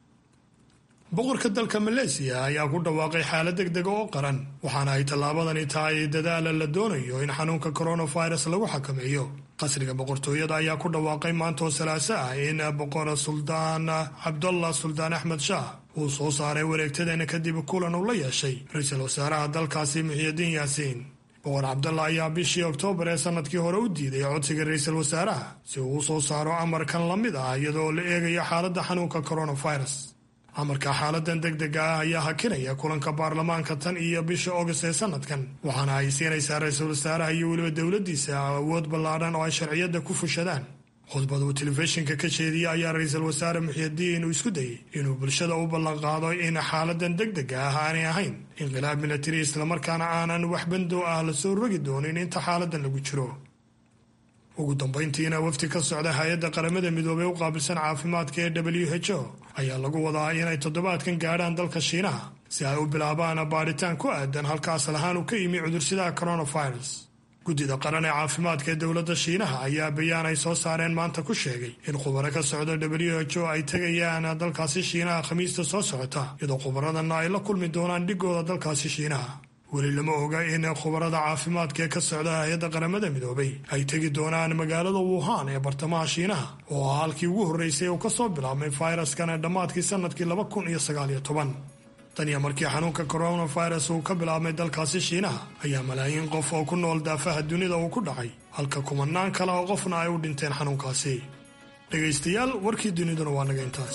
boqorka dalka maleesiya ayaa ku dhawaaqay xaalad deg dega oo qaran waxaana ay tallaabadani tahay dadaala la doonayo in xanuunka coronavirus lagu xakameeyo qasriga boqortooyada ayaa ku dhawaaqay maantoo salaaso ah in boqor suldaan cabdullah suldaan axmed shaah uu soo saaray wareegtadeena kadib kulan uu la yeeshay ra-iisul wasaaraha dalkaasi muxiyidiin yaasiin boqor cabdalla ayaa bishii oktoobar ee sanadkii hore u diiday codsiga ra-iisul wasaaraha si uu u soo saaro amarkan la mid ah iyadoo la eegayo xaaladda xanuunka coronavirus amarka xaaladan deg dega ah ayaa hakinaya kulanka baarlamaanka tan iyo bisha august ee sanadkan waxaana ay siinaysaa ra-iisul wasaaraha iyo weliba dowladdiisa awood ballaadhan oo ay sharciyadda ku fushadaan khudbad uu telefishinka ka jeediyey ayaa ra-iisul wasaare muxiidiin uu isku dayey inuu bulshada u ballanqaado in xaaladan deg dega ah aanay ahayn inqilaab milatari islamarkaana aanan wax bandow ah lasoo rogi doonin inta xaaladan lagu jiro ugu dambayntiina wafdi ka socda hay-adda qaramada midoobey u qaabilsan caafimaadka ee w h o ayaa lagu wadaa inay toddobaadkan gaadhaan dalka shiinaha si ay u bilaabaan baadhitaan ku aadan halka asal ahaan uu ka yimi cudursidaha coronavirus guddida qaran ee caafimaadka ee dowladda shiinaha ayaa bayaan ay soo saareen maanta ku sheegay in khubaro ka socda w h o ay tegayaan dalkaasi shiinaha khamiista soo socota iyadoo khubaradanna ay la kulmi doonaan dhigooda dalkaasi shiinaha weli lama oga in khubarada caafimaadka ee ka socda hay-adda qaramada midoobay ay tegi doonaan magaalada wuhan ee bartamaha shiinaha oo ah halkii ugu horreysay uu ka soo bilaabmay fayraskan ee dhammaadkii sanadkii laba kun iyo sagaaliyo toban tan iyo markii xanuunka coronavirus uu ka bilaabmay dalkaasi shiinaha ayaa malaayiin qof oo ku nool daafaha dunida uu ku dhacay halka kumanaan kale oo qofna ay u dhinteen xanuunkaasi dhegaystayaal warkii duniduna waa naga intaas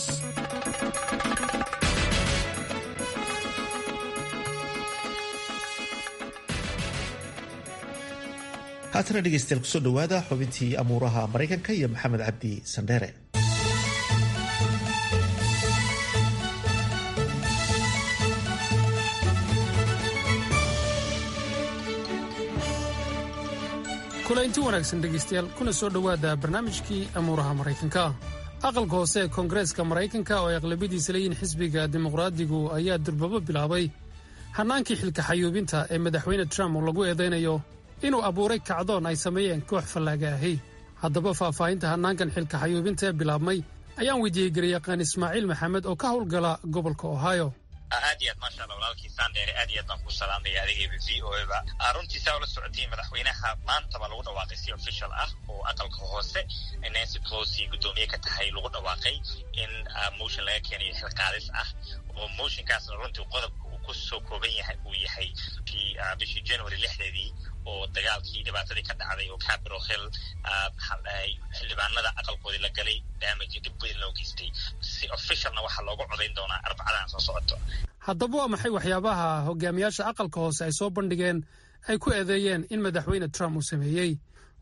haatana dhegeystayaal kusoo dhowaada xubintii amuuraha maraykanka iyo maxamed cabdi sandheere kulaynti wanaagsan dhegaystayaal kuna soo dhowaada barnaamijkii amuuraha maraykanka aqalka hoose ee koongareeska maraykanka oo ay aqlabiyadiisa leeyihin xisbiga dimuqraadigu ayaa durbabo bilaabay hannaankii xilka xayuubinta ee madaxweyne trump oo lagu eedaynayo inuu abuuray kacdoon ay sameeyeen koox fallaaga ahi haddaba faahfaahinta hannaankan xilka xayuubinta ee bilaabmay ayaan weydiiyey garyaqaan ismaaciil maxamed oo ka howlgala gobolka ohio aad iyo aad maasha alla walaalkii sandheere aad iyo aad baan ku salaamaya adigayba v o eba runtii saa ula socotay madaxweynaha maanta baa lagu dhawaaqay si official ah oo aqalka hoose nancy closi guddoomiye ka tahay lagu dhawaaqay in motion laga keenayo xilqaadis ah oo motionkaasna runtii qodobka uu kusoo kooban yahay uu yahay bishii january lixdeedii oo dagaalkii dhibaatadii ka dhacday oo capitol hill xildhibaanada aqalkoodii la galay damage dhib weyn loo geystay si officialna waxaa loogu codayn doonaa arbacadan soo socoto haddaba waa maxay waxyaabaha hogaamiyaasha aqalka hoose ay soo bandhigeen ay ku eedeeyeen in madaxweyne trump uu sameeyey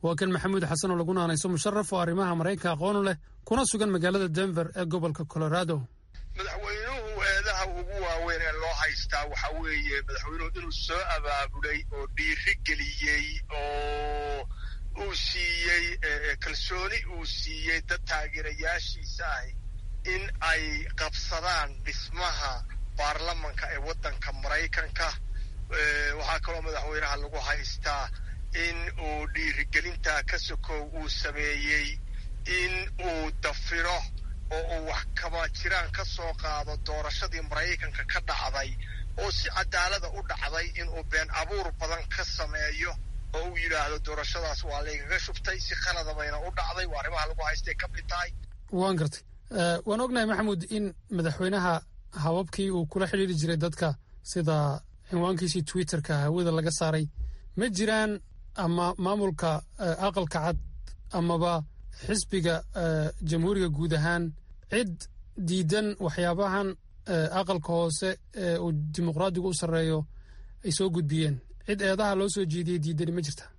waa kan maxamuud xasan oo lagu naanayso musharaf oo arrimaha maraykanka aqoonu leh kuna sugan magaalada denver ee gobolka colorado madaxweynuhu eedaha ugu waaweyn ee loo haystaa waxa weeye madaxweynuhu inuu soo abaabulay oo dhiiri geliyey oo uu siiyey kalsooni uu siiyey dad taageerayaashiisa ahi in ay qabsadaan dhismaha baarlamanka ee waddanka maraykanka waxaa kaloo madaxweynaha lagu haystaa in uu dhiirigelintaa ka sokow uu sameeyey in uu dafiro oo uu wax kaba jiraan ka soo qaado doorashadii maraykanka ka dhacday oo si cadaalada u dhacday inuu been abuur badan ka sameeyo oo uu yidhaahdo doorashadaas waa laygaga shubtay si khalada bayna u dhacday waa arrimaha lagu haystay ka mid tahay waan gartay waan ognahay maxamuud in madaxweynaha hababkii uu kula xidhiiri jiray dadka sida cinwaankiisii twitterka hawada laga saaray ma jiraan ama maamulka aqalka cad amaba xisbiga jamhuuriga guud ahaan cid diidan waxyaabahan aqalka hoose ee uu dimuqraadigu u sarreeyo ay soo gudbiyeen cid eedaha loo soo jeediyey diidani ma jirta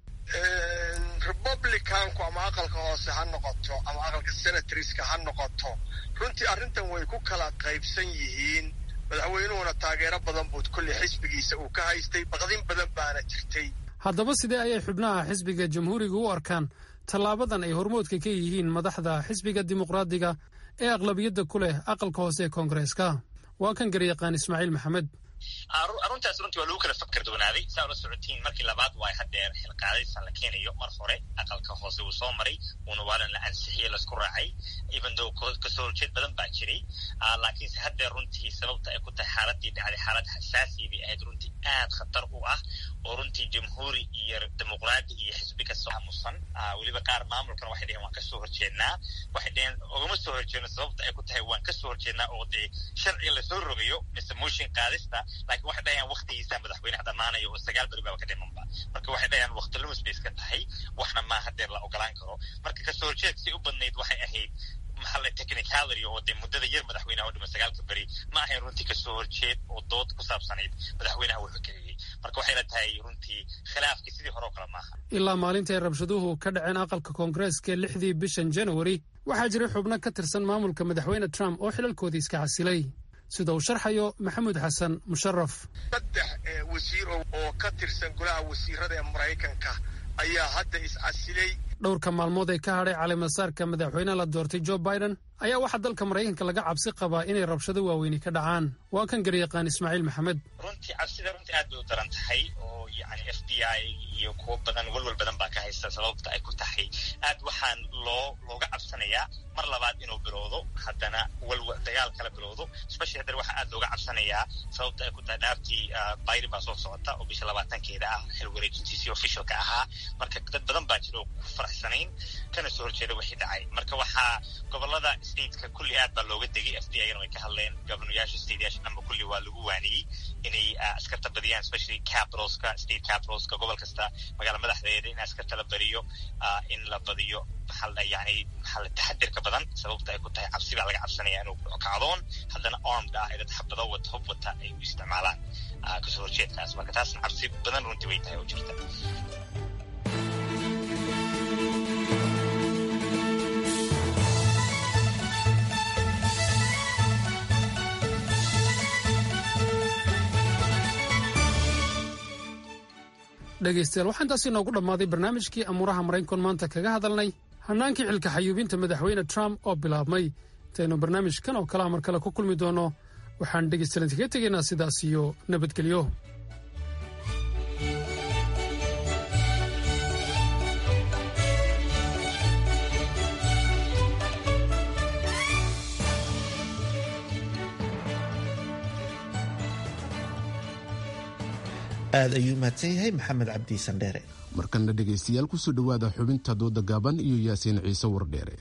republicanku ama aqalka hoose ha noqoto ama aqalka senatoriska ha noqoto runtii arrintan way ku kala qaybsan yihiin madaxweynuhuna taageero badan buud kolley xisbigiisa uu ka haystay baqdin badan baana jirtay haddaba sidee ayay xubnaha xisbiga jamhuuriga u arkaan tallaabadan ay hormoodka ka yihiin madaxda xisbiga dimuqraadiga ee aqlabiyadda ku leh aqalka hoose ee koongareeska waa kan garyaqaan ismaaciil maxamed aruntaas runtii waa lagu kala fakar doonaaday saa ula socotiin markii labaad waay haddeer xilqaadaysa la keenayo mar hore aqalka hoose uu soo maray uuna waalan la ansixiye laisku raacay even though kasoo horjeed badan baa jiray laakiinse haddeer runtii sababta ay ku tahay xaaladii dhacday xaalad xasaasiya bay ahayd runtii aad khatar u ah oo runtii jamhuuri iyo dimuqraadi iyo xisbi kasoo aamusan weliba qaar maamulkan waxay dheheen waan kasoo horjeednaa waxay dheheen ogama soo horjeedno sababta ay ku tahay waan kasoo horjeednaa oo dee sharciga lasoo rogayo mise motion qaadista laakiin waxay dhahayaan waktigiisa madaxweynaha dhammaanayo oo sagaal beri baaba ka dhimanba marka waxay dhahayaan wakti lumis bay iska tahay waxna maa hadeer la ogolaan karo marka kasoo horjeed si u badnayd waxay ahayd maxaa technicality oo dee muddada yar madaxweynaha oo dhima sagaalka beri ma ahayn runtii kasoo horjeed oo dood ku saabsanayd madaxweynaha wuxuu keliyey marka waxay la tahay runtii khilaafkii sidii hore oo kale maaha ilaa maalinta ay rabshaduhu ka dhaceen aqalka koongareeska lixdii bishan januari waxaa jiray xubno ka tirsan maamulka madaxweyne trump oo xilalkoodii iska casilay sida uu sharxayo maxamuud xasan musharaf saddex wasiir oo ka tirsan golaha wasiirada ee maraykanka ayaa hadda iscasilay dhowrka maalmood ee ka hadhay calimasaarka madaxweyne la doortay jo biden ayaa waxaa dalka maraykanka laga cabsi qabaa inay rabshado waaweyni ka dhacaan waa kan garyaqaan ismaaciil maxamed runtii cabsida runtii aad bay u daran tahay oo yani f b i iyo kuwo badan walwal badan baa ka haysta sababta ay ku tahay aad waxaan loo looga cabsanayaa mar labaad inuu bilowdo haddana walwal dagaal kala bilowdo especially haddana waxaa aad looga cabsanayaa sababta ay ku tahay dhaaftii biden baa soo socota oo bisha labaatankeeda ah xil wareejintiisii officialka ahaa marka dad badan baa jira oo ku faraxsanayn kana soo horjeeda wixii dhacay marka waxaa gobolada stateka kulli aad baa looga degay f b i-gana way ka hadleen governoyaasha stateyaasha dhanba kulli waa lagu waaniyey inay askarta badiyaan especially capitalska state capitalska gobol kasta magaala madaxdeeda in askarta la bariyo in la badiyo maxaa yani maxaa la taxadirka badan sababta ay ku tahay cabsi baa laga cabsanaya inuu kacdoon haddana armed ah ay dad xabado wata hub wata ay u isticmaalaan kasoo horjeedkaas marka taasna cabsi badan runtii way tahay oo jirta dhegaystayaal waxaa intaasi inoogu dhammaaday barnaamijkii amuuraha maraynkon maanta kaga hadalnay hannaankii xilka xayuubinta madaxweyne trump oo bilaabmay intaynu barnaamijkan oo kalaha mar kale ku kulmi doono waxaan dhegaystayaal kaga tegaynaa sidaas iyo nabadgelyo aad ayuu mahadsan yahay maxamed cabdi sandheere markana dhegaystayaal kusoo dhowaada xubinta dooda gaaban iyo yaasiin ciise wardheere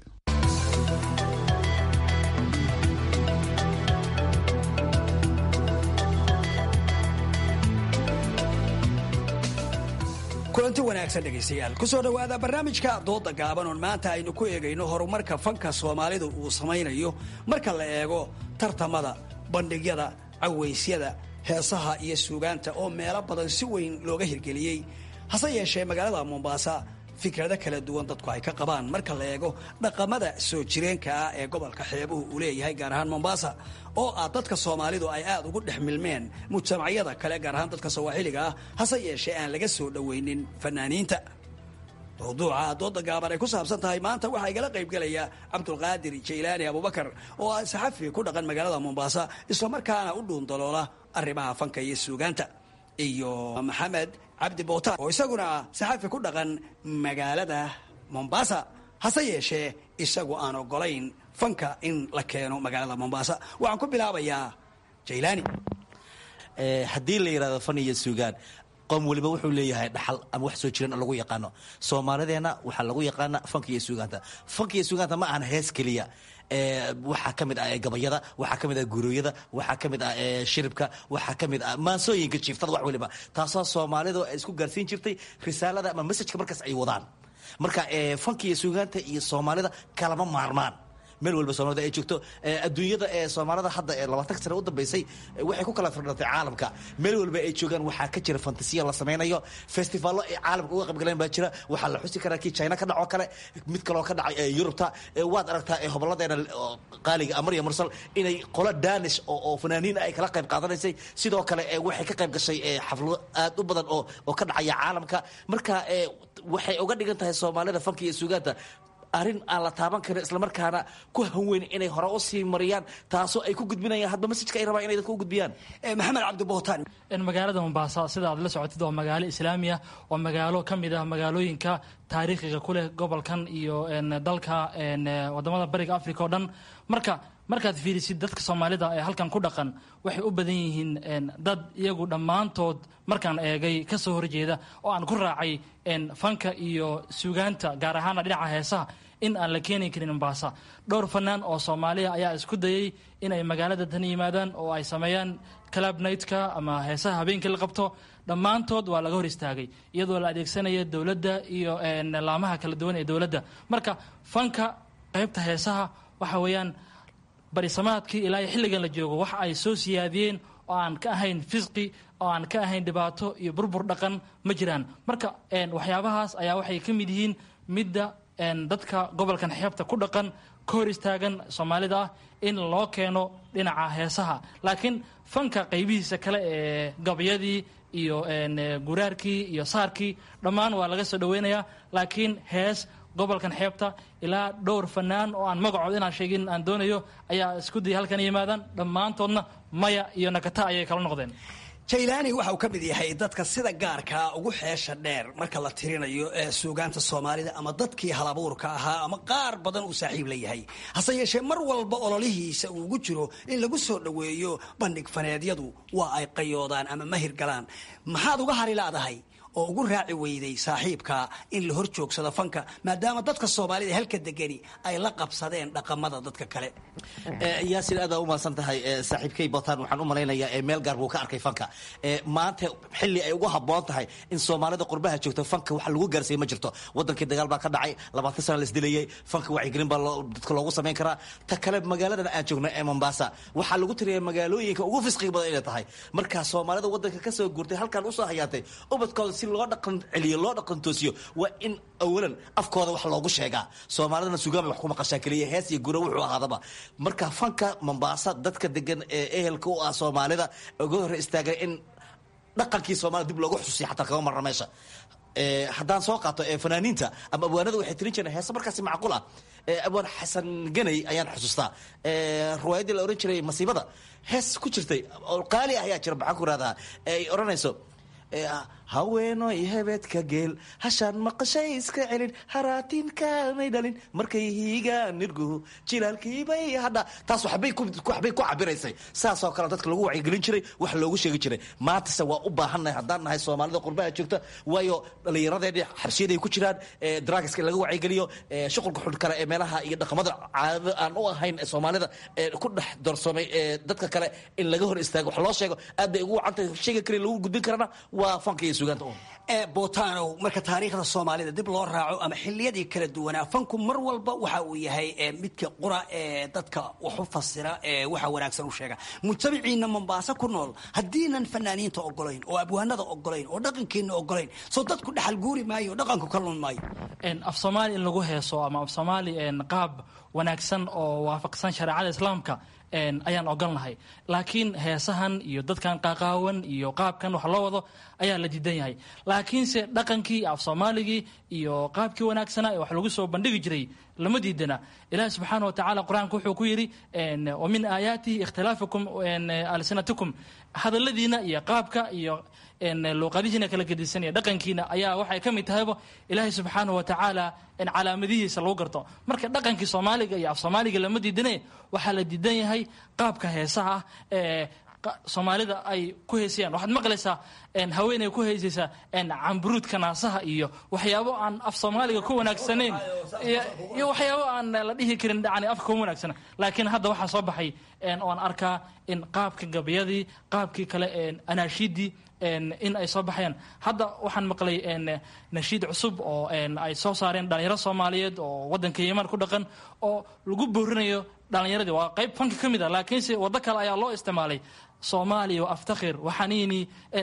kulanti wanaagsan dhegaystayaal kusoo dhowaada barnaamijka dooda gaaban oon maanta aynu ku eegayno horumarka fanka soomaalidu uu samaynayo marka la eego tartamada bandhigyada cawaysyada heesaha iyo suugaanta oo meelo badan si weyn looga hirgeliyey hase yeeshee magaalada mombaasa fikrado kala duwan dadku ay ka qabaan marka la eego dhaqamada soo jireenka ah ee gobolka xeebuhu uu leeyahay gaar ahaan mombasa oo ah dadka soomaalidu ay aad ugu dhex milmeen mujtamacyada kale gaar ahaan dadka sawaaxiliga ah hase yeeshee aan laga soo dhoweynin fanaaniinta mawduuca dooda gaaban ay ku saabsan tahay maanta waxaa igala qaybgelaya cabdulqaadir jaylaani abubakar oo ah saxafi ku dhaqan magaalada mombasa islamarkaana u dhuundaloola arrimaha fanka iyo suugaanta iyo maxamed cabdi bootaan oo isaguna ah saxafi ku dhaqan magaalada mombasa hase yeeshee isagu aan ogolayn fanka in la keeno magaalada mombasa waxaan ku bilaabayaa jaylaani haddii la yidhahdo fan iyo suugaan qoom weliba wuxuu leeyahay dhaxal ama wax soo jiran oo lagu yaqaano soomaalideenna waxaa lagu yaqaana fanka iyo suugaanta fanka iyo suugaanta ma ahan hees keliya waxaa ka mid ah gabayada waxaa ka mid ah gurooyada waxaa ka mid ah shiribka waxaa ka mid ah maansooyinka jiiftada wax weliba taasoo soomaalidu ay isku gaarsiin jirtay risaalada ama messajka markaas ay wadaan marka fanka iyo suugaanta iyo soomaalida kalama maarmaan meel walba soomaalida ay joogto adduunyada ee soomaalida hadda ee labaatan sane u dambeysay waxay ku kala firdhatay caalamka meel walba ay joogaan waxaa ka jira fantasiya la samaynayo festivaallo ay caalamka uga qaybgaleen baa jira waxaa la xusi karaa kii china ka dhacoo kale mid kaloo ka dhacay yurubta waad aragtaa hoboladeena qaaliga amarya mursal inay qolo danish oo fanaaniin ay kala qayb qaadanaysay sidoo kale waxay ka qayb gashay xaflado aad u badan oo oo ka dhacaya caalamka marka waxay uga dhigan tahay soomaalida fanka iyo suugaanta arrin aan la taaban karin islamarkaana ku hanweyn inay hore u sii mariyaan taasoo ay ku gudbinayaan hadba masajka ay rabaan inay dadka u gudbiyaan maxamed cabdibootaan magaalada mombasa sida aad la socotid waa magaalo islaamiya waa magaalo ka mid ah magaalooyinka taariikhiga ku leh gobolkan iyo dalka wadamada bariga africa oo dhan marka markaad fiirisid dadka soomaalida ee halkan ku dhaqan waxay u badan yihiin dad iyagu dhammaantood markaan eegay ka soo horjeeda oo aan ku raacay fanka iyo suugaanta gaar ahaana dhinaca heesaha in aan la keeni karin mombasa dhowr fanaan oo soomaaliya ayaa isku dayay inay magaalada tan yimaadaan oo ay sameeyaan club nightka ama heesaha habeenkii la qabto dhammaantood waa laga hor istaagay iyadoo la adeegsanaya dowladda iyo laamaha kala duwan ee dowladda marka fanka qaybta heesaha waxa weeyaan barisamaadkii ilaa iyo xilligan la joogo waxa ay soo siyaadiyeen oo aan ka ahayn fisqi oo aan ka ahayn dhibaato iyo burbur dhaqan ma jiraan marka waxyaabahaas ayaa waxay ka mid yihiin midda dadka gobolkan xeebta ku dhaqan ka hor istaagan soomaalida ah in loo keeno dhinaca heesaha laakiin fanka qaybihiisa kale ee gabyadii iyo guraarkii iyo saarkii dhammaan waa laga soo dhaweynayaa laakiin hees gobolkan xeebta ilaa dhowr fanaan oo aan magacood inaan sheegin aan doonayo ayaa isku dayay halkan yimaadaan dhammaantoodna maya iyo nakata ayay kala noqdeen jaylaani waxa uu ka mid yahay dadka sida gaarkaa ugu xeesha dheer marka la tirinayo ee suugaanta soomaalida ama dadkii halabuurka ahaa ama qaar badan uu saaxiib la yahay hase yeeshee mar walba ololihiisa uu ugu jiro in lagu soo dhoweeyo bandhig faneedyadu waa ay qayoodaan ama mahir galaan maxaad uga hari laadahay oo ugu raaci weyday saaxiibka in la hor joogsado fanka maadaama dadka soomaalida halka degani ay la qabsadeen dhaqamada dadka kale yaasin aad u mahadsan tahay saaxiibkay botaan waxaan u malaynayaa meel gaar buu ka arkay fanka maanta xilli ay ugu habboon tahay in soomaalida qurbaha joogto fanka wax lagu gaarsiiya ma jirto wadankii dagaal baa ka dhacay labaatan sana la isdilayay fanka wacyigelin baa dadka loogu samayn karaa ta kale magaaladan aan joogno ee mombasa waxaa lagu tiriya magaalooyinka ugu fisqiga badan inay tahay markaa soomaalida wadanka kasoo guurtay halkan usoo hayaatay ubadkooda si loo dhaqan celiyo loo dhaqan toosiyo waa in awalan afkooda wax loogu sheegaa soomaalidana sugaan bay wax ku maqashaa keliya hees iyo gura wuxuu ahaadaba marka fanka mombasa dadka degan ee ehelka u ah soomaalida uga hor istaagan in dhaqankii soomaalida dib loogu xusuusiya xataa kama marna meesha haddaan soo qaato fanaaniinta ama abwaanada waxay tirin jireen heese markaasi macquul ah abwaan xasan ganay ayaan xusuustaa riwaayaddii la ohan jiray masiibada hees ku jirtay oo qaali ah ayaa jira maxaan ku rahdaa ay odhanayso haweenoy hebeedka geel hashaan maqashay iska celin haraatinkaanay dhalin markay hiigaan nirguhu jilaalkiibay hadha taas waxbay ku cabiraysay saasoo kale dadka lagu wacyigelin jiray wax loogu sheegi jiray maantase waa u baahannahay haddaan nahay soomaalida qurbaha joogta waayo dhallinyaradeedii xabsiyaday ku jiraan drugska in laga wacyigeliyo shuqulka xun kale ee meelaha iyo dhaqamada caadada aan u ahayn soomaalida ku dhex doorsoomay dadka kale in laga hor istaago wax loo sheego aad bay ugu wacantahay sheega kale lagu gudbin karana waa fanka iyo suugaanta u botanow marka taariikhda soomaalida dib loo raaco ama xiliyadii kala duwanaa fanku mar walba waxa uu yahay midka qura ee dadka wax u fasira ee waxa wanaagsan u sheega mujtamaciina mombaaso ku nool haddiinan fanaaniinta ogolayn oo abwaanada ogolayn oo dhaqankiina ogolayn soo dadku dhaxal guuri maayo oo dhaqanku ka lun maayo af soomaali in lagu heeso ama af soomaali qaab wanaagsan oo waafaqsan shareecada islaamka ayaan ogolnahay laakiin heesahan iyo dadkan qaqaawan iyo qaabkan wax loo wado ayaa la diidan yahay laakiinse dhaqankii af soomaaligii iyo qaabkii wanaagsanaa ee wax lagu soo bandhigi jiray lama diidana ilahi subxaana wa tacala qur-aanka wuxuu ku yidhi wa min aayaatihi ikhtilaafukum alsinatikum hadaladiina iyo qaabka iyo luuqadihiina kala gedisan iyo dhaqankiina ayaa waxay ka mid tahayba ilaahay subxaana wa tacaala calaamadihiisa lagu garto marka dhaqankii soomaaliga iyo af soomaaliga lama diidane waxaa la diidan yahay qaabka heesaha ah ee soomaalida ay ku heesayaan waxaad maqlaysaa haweeney ku heesaysa camburuudka naasaha iyo waxyaabo aan af soomaaliga ku wanaagsanayn iyo waxyaabo aan la dhihi karin yani afka kuma wanaagsana laakiin hadda waxaa soo baxay oan arkaa in qaabka gabayadii qaabkii kale anaashiidii in ay soo baxayaan hadda waxaan maqlay nashiid cusub oo ay soo saareen dhalinyaro soomaaliyeed oo wadanka yeman ku dhaqan oo lagu boorinayo dhalinyaradii waa qayb fanka ka mid a laakiinse waddo kale ayaa loo isticmaalay soomaaliya aftakhir waxaniini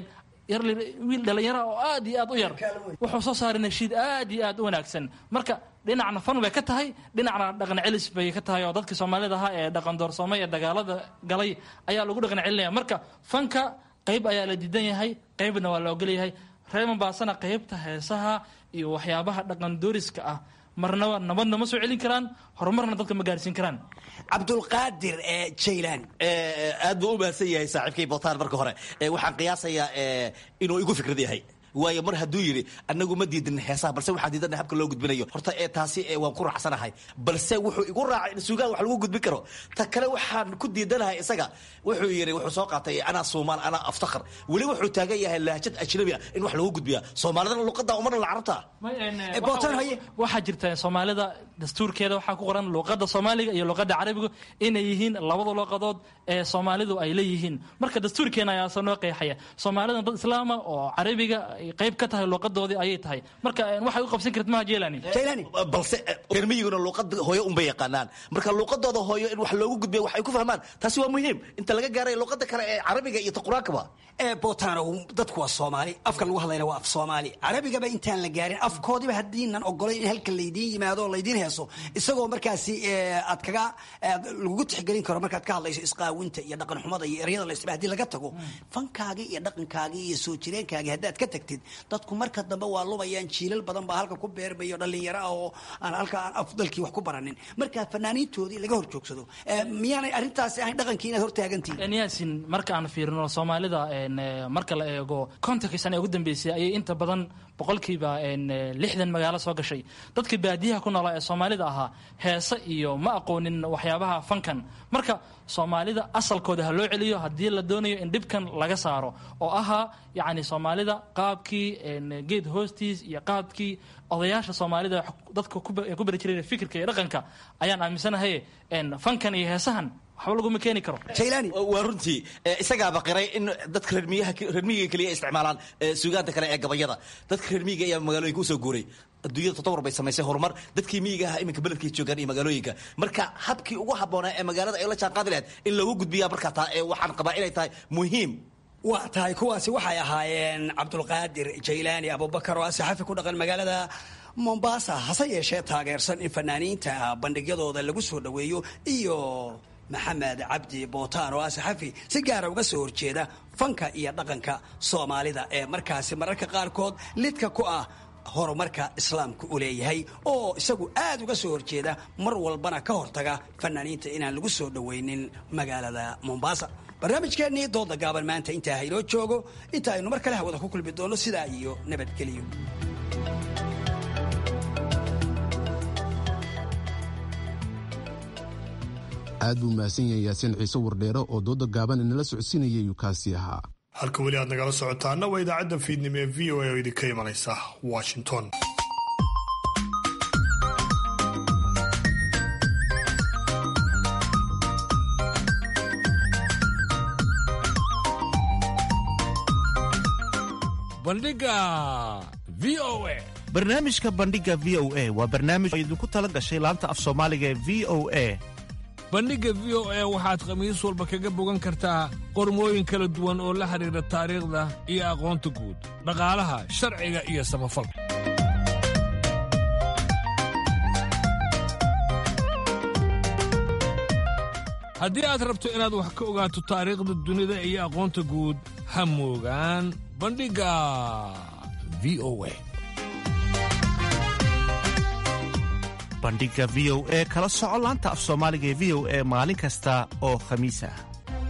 wiil dhalinyara oo aad iyo aad u yar wuxuu soo saaray nashiid aad iyo aad u wanaagsan marka dhinacna fan bay ka tahay dhinacna dhaqan celis bay ka tahay oo dadkii soomaalida ahaa ee dhaqan doorsoomay ee dagaalada galay ayaa lagu dhaqan celinaya marka fanka qayb ayaa la diidan yahay qaybna waa la ogolyahay reer mombaasana qaybta heesaha iyo waxyaabaha dhaqan dooriska ah marnaba nabadna ma soo celin karaan horumarna dadka ma gaarsiin karaan cabdulqaadir jaylaan aad buu u mahadsan yahay saaxiibkay botaan marka hore waxaan qiyaasayaa inuu igu fikrad yahay waayo mar hadduu yidhi anagu ma diidin heesaha balse waxaan diidana habka loo gudbinayo horta ee taasi waan ku raacsanahay balse wuxuu igu raacay in suugaan wax lagu gudbin karo ta kale waxaan ku diidanahay isaga wuxuu yidhi wuxuu soo qaatay anaa soomaal anaa aftakhar weli wuxuu taagan yahay lahjad ajnabi ah in wax lagu gudbiya soomaalidana luqada umarna la carabta waxaa jirta soomaalida dastuurkeeda waxaa ku qoran luqada soomaaliga iyo luqada carabiga inay yihiin labada luqadood ee soomaalidu ay leeyihiin marka dastuurkeena ayaasa noo qeexaya soomaalidan dad islaama oo carabiga qayb ka tahay luuqadoodii ayay tahay marka waxay u qabsan karta maha jelani balse reer miyiguna luuqada hooyo unbay yaqaanaan marka luuqadooda hooyo in wax loogu gudbiya wax ay ku fahmaan taasi waa muhiim inta laga gaaray luuqada kale ee carabiga iyo ta qur-aankaba botanow dadku waa soomaali afka lagu hadlayna waa af soomaali carabigaba intaan la gaarin afkoodiba haddiinan ogolayn in halka laydiin yimaado oo laydiin heeso isagoo markaasi aad kaga lagugu tixgelin karo markaad ka hadlayso isqaawinta iyo dhaqan xumada iyo eryada la isticmaal hadii laga tago fankaagii iyo dhaqankaagii iyo soo jireenkaagii haddaad ka tagtid dadku marka dambe waa lumayaan jiilal badan baa halka ku beermayo dhalinyaro ah oo aan halka aan afdalkii wax ku baranin marka fanaaniintoodii laga hor joogsado miyaanay arrintaasi ahayn dhaqankii inaad hortaagantihin yaasin marka aan fiirino soomaalida marka la eego kontonkii sana ee ugu dambeysay ayay inta badan boqolkiiba lixdan magaalo soo gashay dadka baadiyaha ku noolaa ee soomaalida ahaa heese iyo ma aqoonin waxyaabaha fankan marka soomaalida asalkooda ha loo celiyo haddii la doonayo in dhibkan laga saaro oo ahaa yacni soomaalida qaabkii geed hoostiis iyo qaabkii odayaasha soomaalida dadka ku bari jiray fikirka iyo dhaqanka ayaan aaminsanahay fankan iyo heesahan waxba laguma keeni karo waa runtii isagaaba qiray in dadka reermiyaha reermiyiga keliya isticmaalaan suugaanta kale ee gabayada dadka reermiyiga ayaa magaalooyinka usoo guuray adduunyada todobor bay samaysay horumar dadkii miyiga aha iminka beledkay joogaan iyo magaalooyinka marka habkii ugu habboonaa ee magaalada ay la jaan qaadi lahayd in lagu gudbiyaa markaa taa ee waxaan qabaa inay tahay muhiim waa tahay kuwaasi waxay ahaayeen cabdulqaadir jaylaani abubakar oo ah saxafi ku dhaqan magaalada mombasa hase yeeshee taageersan in fanaaniinta bandhigyadooda lagu soo dhoweeyo iyo maxamed cabdi bootaan oo ah saxafi si gaara uga soo horjeeda fanka iyo dhaqanka soomaalida ee markaasi mararka qaarkood lidka ku ah horumarka islaamka u leeyahay oo isagu aad uga soo horjeeda mar walbana ka hortaga fanaaniinta inaan lagu soo dhoweynin magaalada mombasa barnaamijkeennii dooda gaaban maanta intaa haynoo joogo inta aynu mar kale hawada ku kulmi doonno sidaa iyo nabadgelyo aad buu mahadsan yahay yaasiin ciise wardheere oo dooda gaaban inala socodsiinayay yuu kaasi ahaa halka weli aad nagala socotaana waa idaacadda fiidnimo ee v o a oo idinka imanaysa washington bandhiga v o a barnaamijka bandhiga v o a waa barnaamij oo idinku tala gashay laanta af soomaaliga ee v o a bandhigga v o a waxaad khamiis walba kaga bogan kartaa qormooyin kala duwan oo la xidhiidha taariikhda iyo aqoonta guud dhaqaalaha sharciga iyo samafalka haddii aad rabto inaad wax ka ogaato taariikhda dunida iyo aqoonta guud ha moogaan bandhigga v o a bandhiga v o e kala soco laanta af soomaaliga ee v o e maalin kasta oo khamiis ah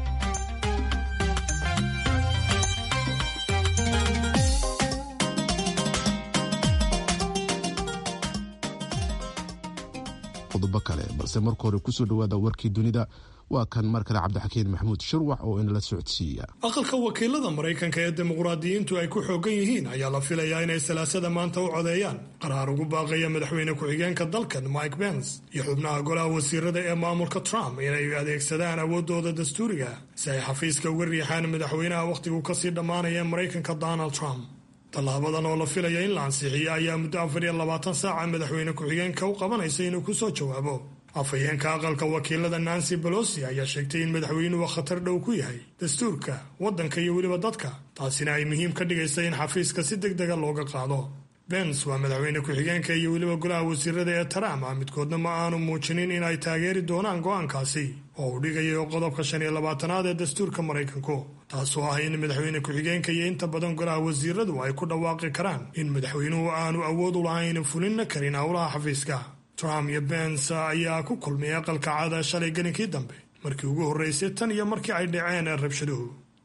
qodobo kale balse marka hore kusoo dhowaada warkii dunida waa kan mar kale cabdixakiin maxamuud shirwax oo inala socodsiiya aqalka wakiilada maraykanka ee dimuqraadiyiintu ay ku xoogan yihiin ayaa la filayaa inay salaasada maanta u codeeyaan qaraar ugu baaqaya madaxweyne ku-xigeenka dalkan mike pence iyo xubnaha golaha wasiirada ee maamulka trump inay adeegsadaan awoodooda dastuuriga si ay xafiiska uga riixaan madaxweynaha wakhtigu kasii dhammaanaya maraykanka donald trump tallaabadan oo la filaya in la ansixiyo ayaa muddo afar iyo labaatan saaca madaxweyne ku-xigeenka u qabanaysa inuu kusoo jawaabo afhayeenka aqalka wakiilada nancy bolosi ayaa sheegtay in madaxweynuhu khatar dhow ku yahay dastuurka waddanka iyo weliba dadka taasina ay muhiim ka dhigaysa in xafiiska si deg dega looga qaado bens waa madaxweyne ku-xigeenka iyo weliba golaha wasiirada ee trump ah midkoodna ma aanu muujinin in ay taageeri doonaan go'aankaasi oo uu dhigayo qodobka shan iyo labaatanaad ee dastuurka maraykanku taasoo ah in madaxweyne ku-xigeenka iyo inta badan golaha wasiiradu ay ku dhawaaqi karaan in madaxweynuhu aanu awood u lahayn fulinna karin howlaha xafiiska trump iyo bens ayaa ku kulmay aqalka caada shalay gelinkii dambe markii ugu horreysay tan iyo markii ay dhaceen rabshaduhu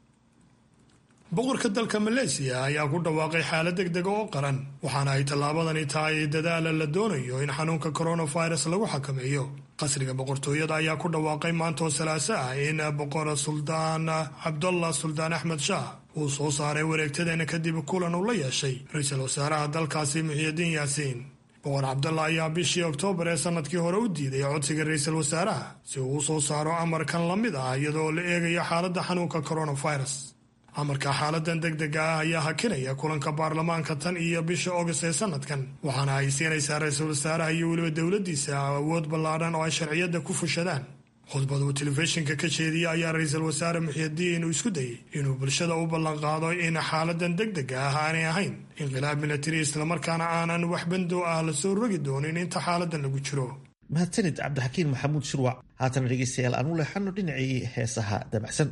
boqorka dalka maleesiya ayaa ku dhawaaqay xaalad deg dega oo qaran waxaana ay tallaabadani tahay dadaala la doonayo in xanuunka coronavirus lagu xakameeyo qasriga boqortooyada ayaa ku dhawaaqay maantoo salaaso ah in boqor suldaan cabdullah suldaan axmed shaah uu soo saaray wareegtadeena kadib kulan uu la yeeshay ra-iisul wasaaraha dalkaasi muxiidiin yaasiin boqor cabdalla ayaa bishii oktoobar ee sanadkii hore u diiday codsiga ra-iisul wasaaraha si uu u soo saaro amarkan la mid ah iyadoo la eegayo xaaladda xanuunka coronavirus amarka xaaladan deg dega ah ayaa hakinaya kulanka baarlamaanka tan iyo bisha ogast ee sanadkan waxaana ay siinaysaa ra-iisul wasaaraha iyo weliba dowladdiisa awood ballaadhan oo ay sharciyadda ku fushadaan khudbad uu telefishinka ka jeediyey ayaa ra-iisul wasaare muxiidiin uu isku dayey inuu bulshada u ballanqaado in xaaladan deg dega ah aanay ahayn inqilaab milatari islamarkaana aanan wax bandow ah lasoo rogi doonin inta xaaladan lagu jiro mahadsanid cabdixakiin maxamuud shirwac haatana dhegeystayaal aan u leexano dhinacii heesaha dabacsan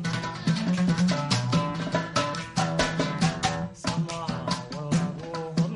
Sama walabo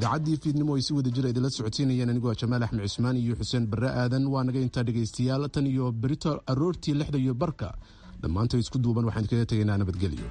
idaacaddii fiidnimo ay si wada jira idinla socodsiinayeen anigoo jamaal axmed cusmaan iyo xuseen barre aadan waa naga intaa dhegaystayaal tan iyo berito aroortii lixda iyo barka dhammaanta isku duuban waxaan kaga tegaynaa nabadgelyo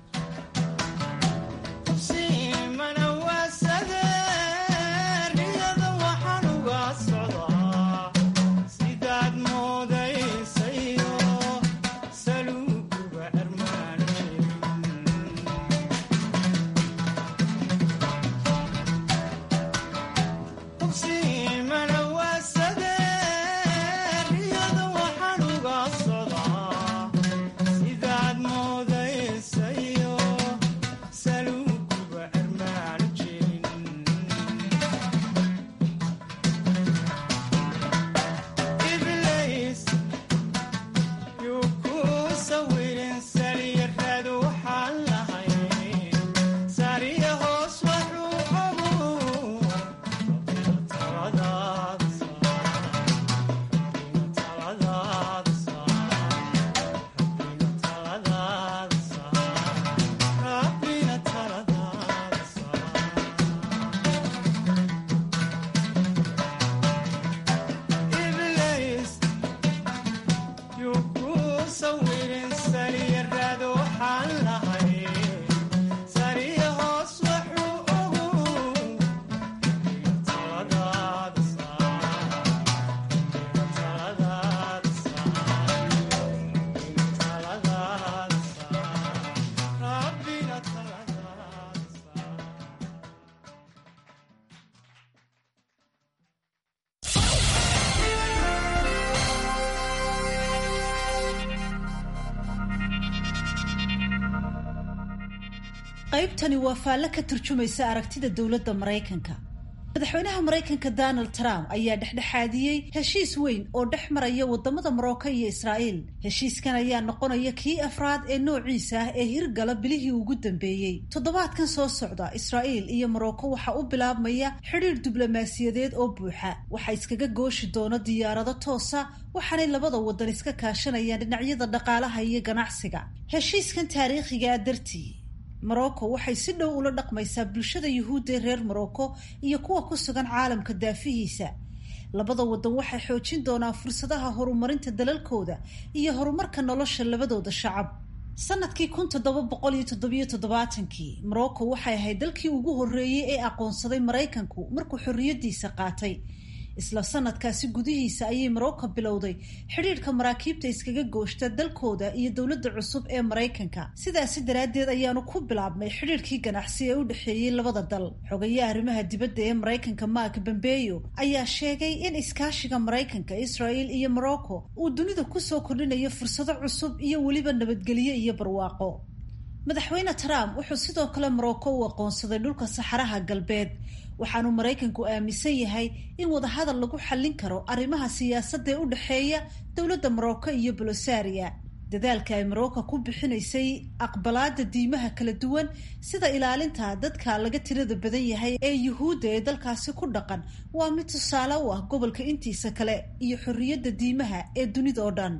qaybtani waa faallo ka turjumaysa aragtida dowladda maraykanka madaxweynaha maraykanka donald trump ayaa dhexdhexaadiyey heshiis weyn oo dhex maraya wadamada morocco iyo israa'iil heshiiskan ayaa noqonaya kii afraad ee noociisa ah ee hirgala bilihii ugu dambeeyey toddobaadkan soo socda israa'iil iyo morocco waxaa u bilaabmaya xidhiir diblomaasiyadeed oo buuxa waxaa iskaga gooshi doona diyaarado toosa waxaanay labada wadan iska kaashanayaan dhinacyada dhaqaalaha iyo ganacsiga heshiiskan taariikhigaa dartii morocco waxay si dhow ula dhaqmaysaa bulshada yuhuudda ee reer morocco iyo kuwa ku sugan caalamka daafihiisa labada wadan waxay xoojin doonaan fursadaha horumarinta dalalkooda iyo horumarka nolosha labadooda shacab sanadkii kun toddoba boqol iyo toddobiyo toddobaatankii morocco waxay ahayd dalkii ugu horreeyey ee aqoonsaday maraykanku markuu xorriyaddiisa qaatay isla sanadkaasi gudihiisa ayay morocco bilowday xidhiidhka maraakiibta iskaga gooshta dalkooda iyo dowladda cusub ee maraykanka sidaasi daraaddeed ayaanu ku bilaabnay xidhiidhkii ganacsi ee u dhexeeyey labada dal xogayaha arrimaha dibadda ee maraykanka mark bambeyo ayaa sheegay in iskaashiga maraykanka israel iyo morocco uu dunida kusoo kordhinayo fursado cusub iyo weliba nabadgelyo iyo barwaaqo madaxweyne trump wuxuu sidoo kale morocco u aqoonsaday dhulka saxaraha galbeed waxaanu maraykanku aaminsan yahay in wadahadal lagu xallin karo arrimaha siyaasadda ee u dhexeeya dowladda morocco iyo bolosaria dadaalka ay morocco ku bixinaysay aqbalaada diimaha kala duwan sida ilaalinta dadka laga tirada badan yahay ee yuhuudda ee dalkaasi ku dhaqan waa mid tusaale u ah gobolka intiisa kale iyo xorriyadda diimaha ee dunida oo dhan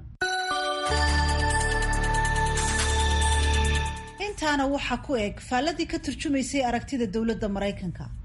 intaana waxaa ku eg faalladii ka turjumaysay aragtida dowladda maraykanka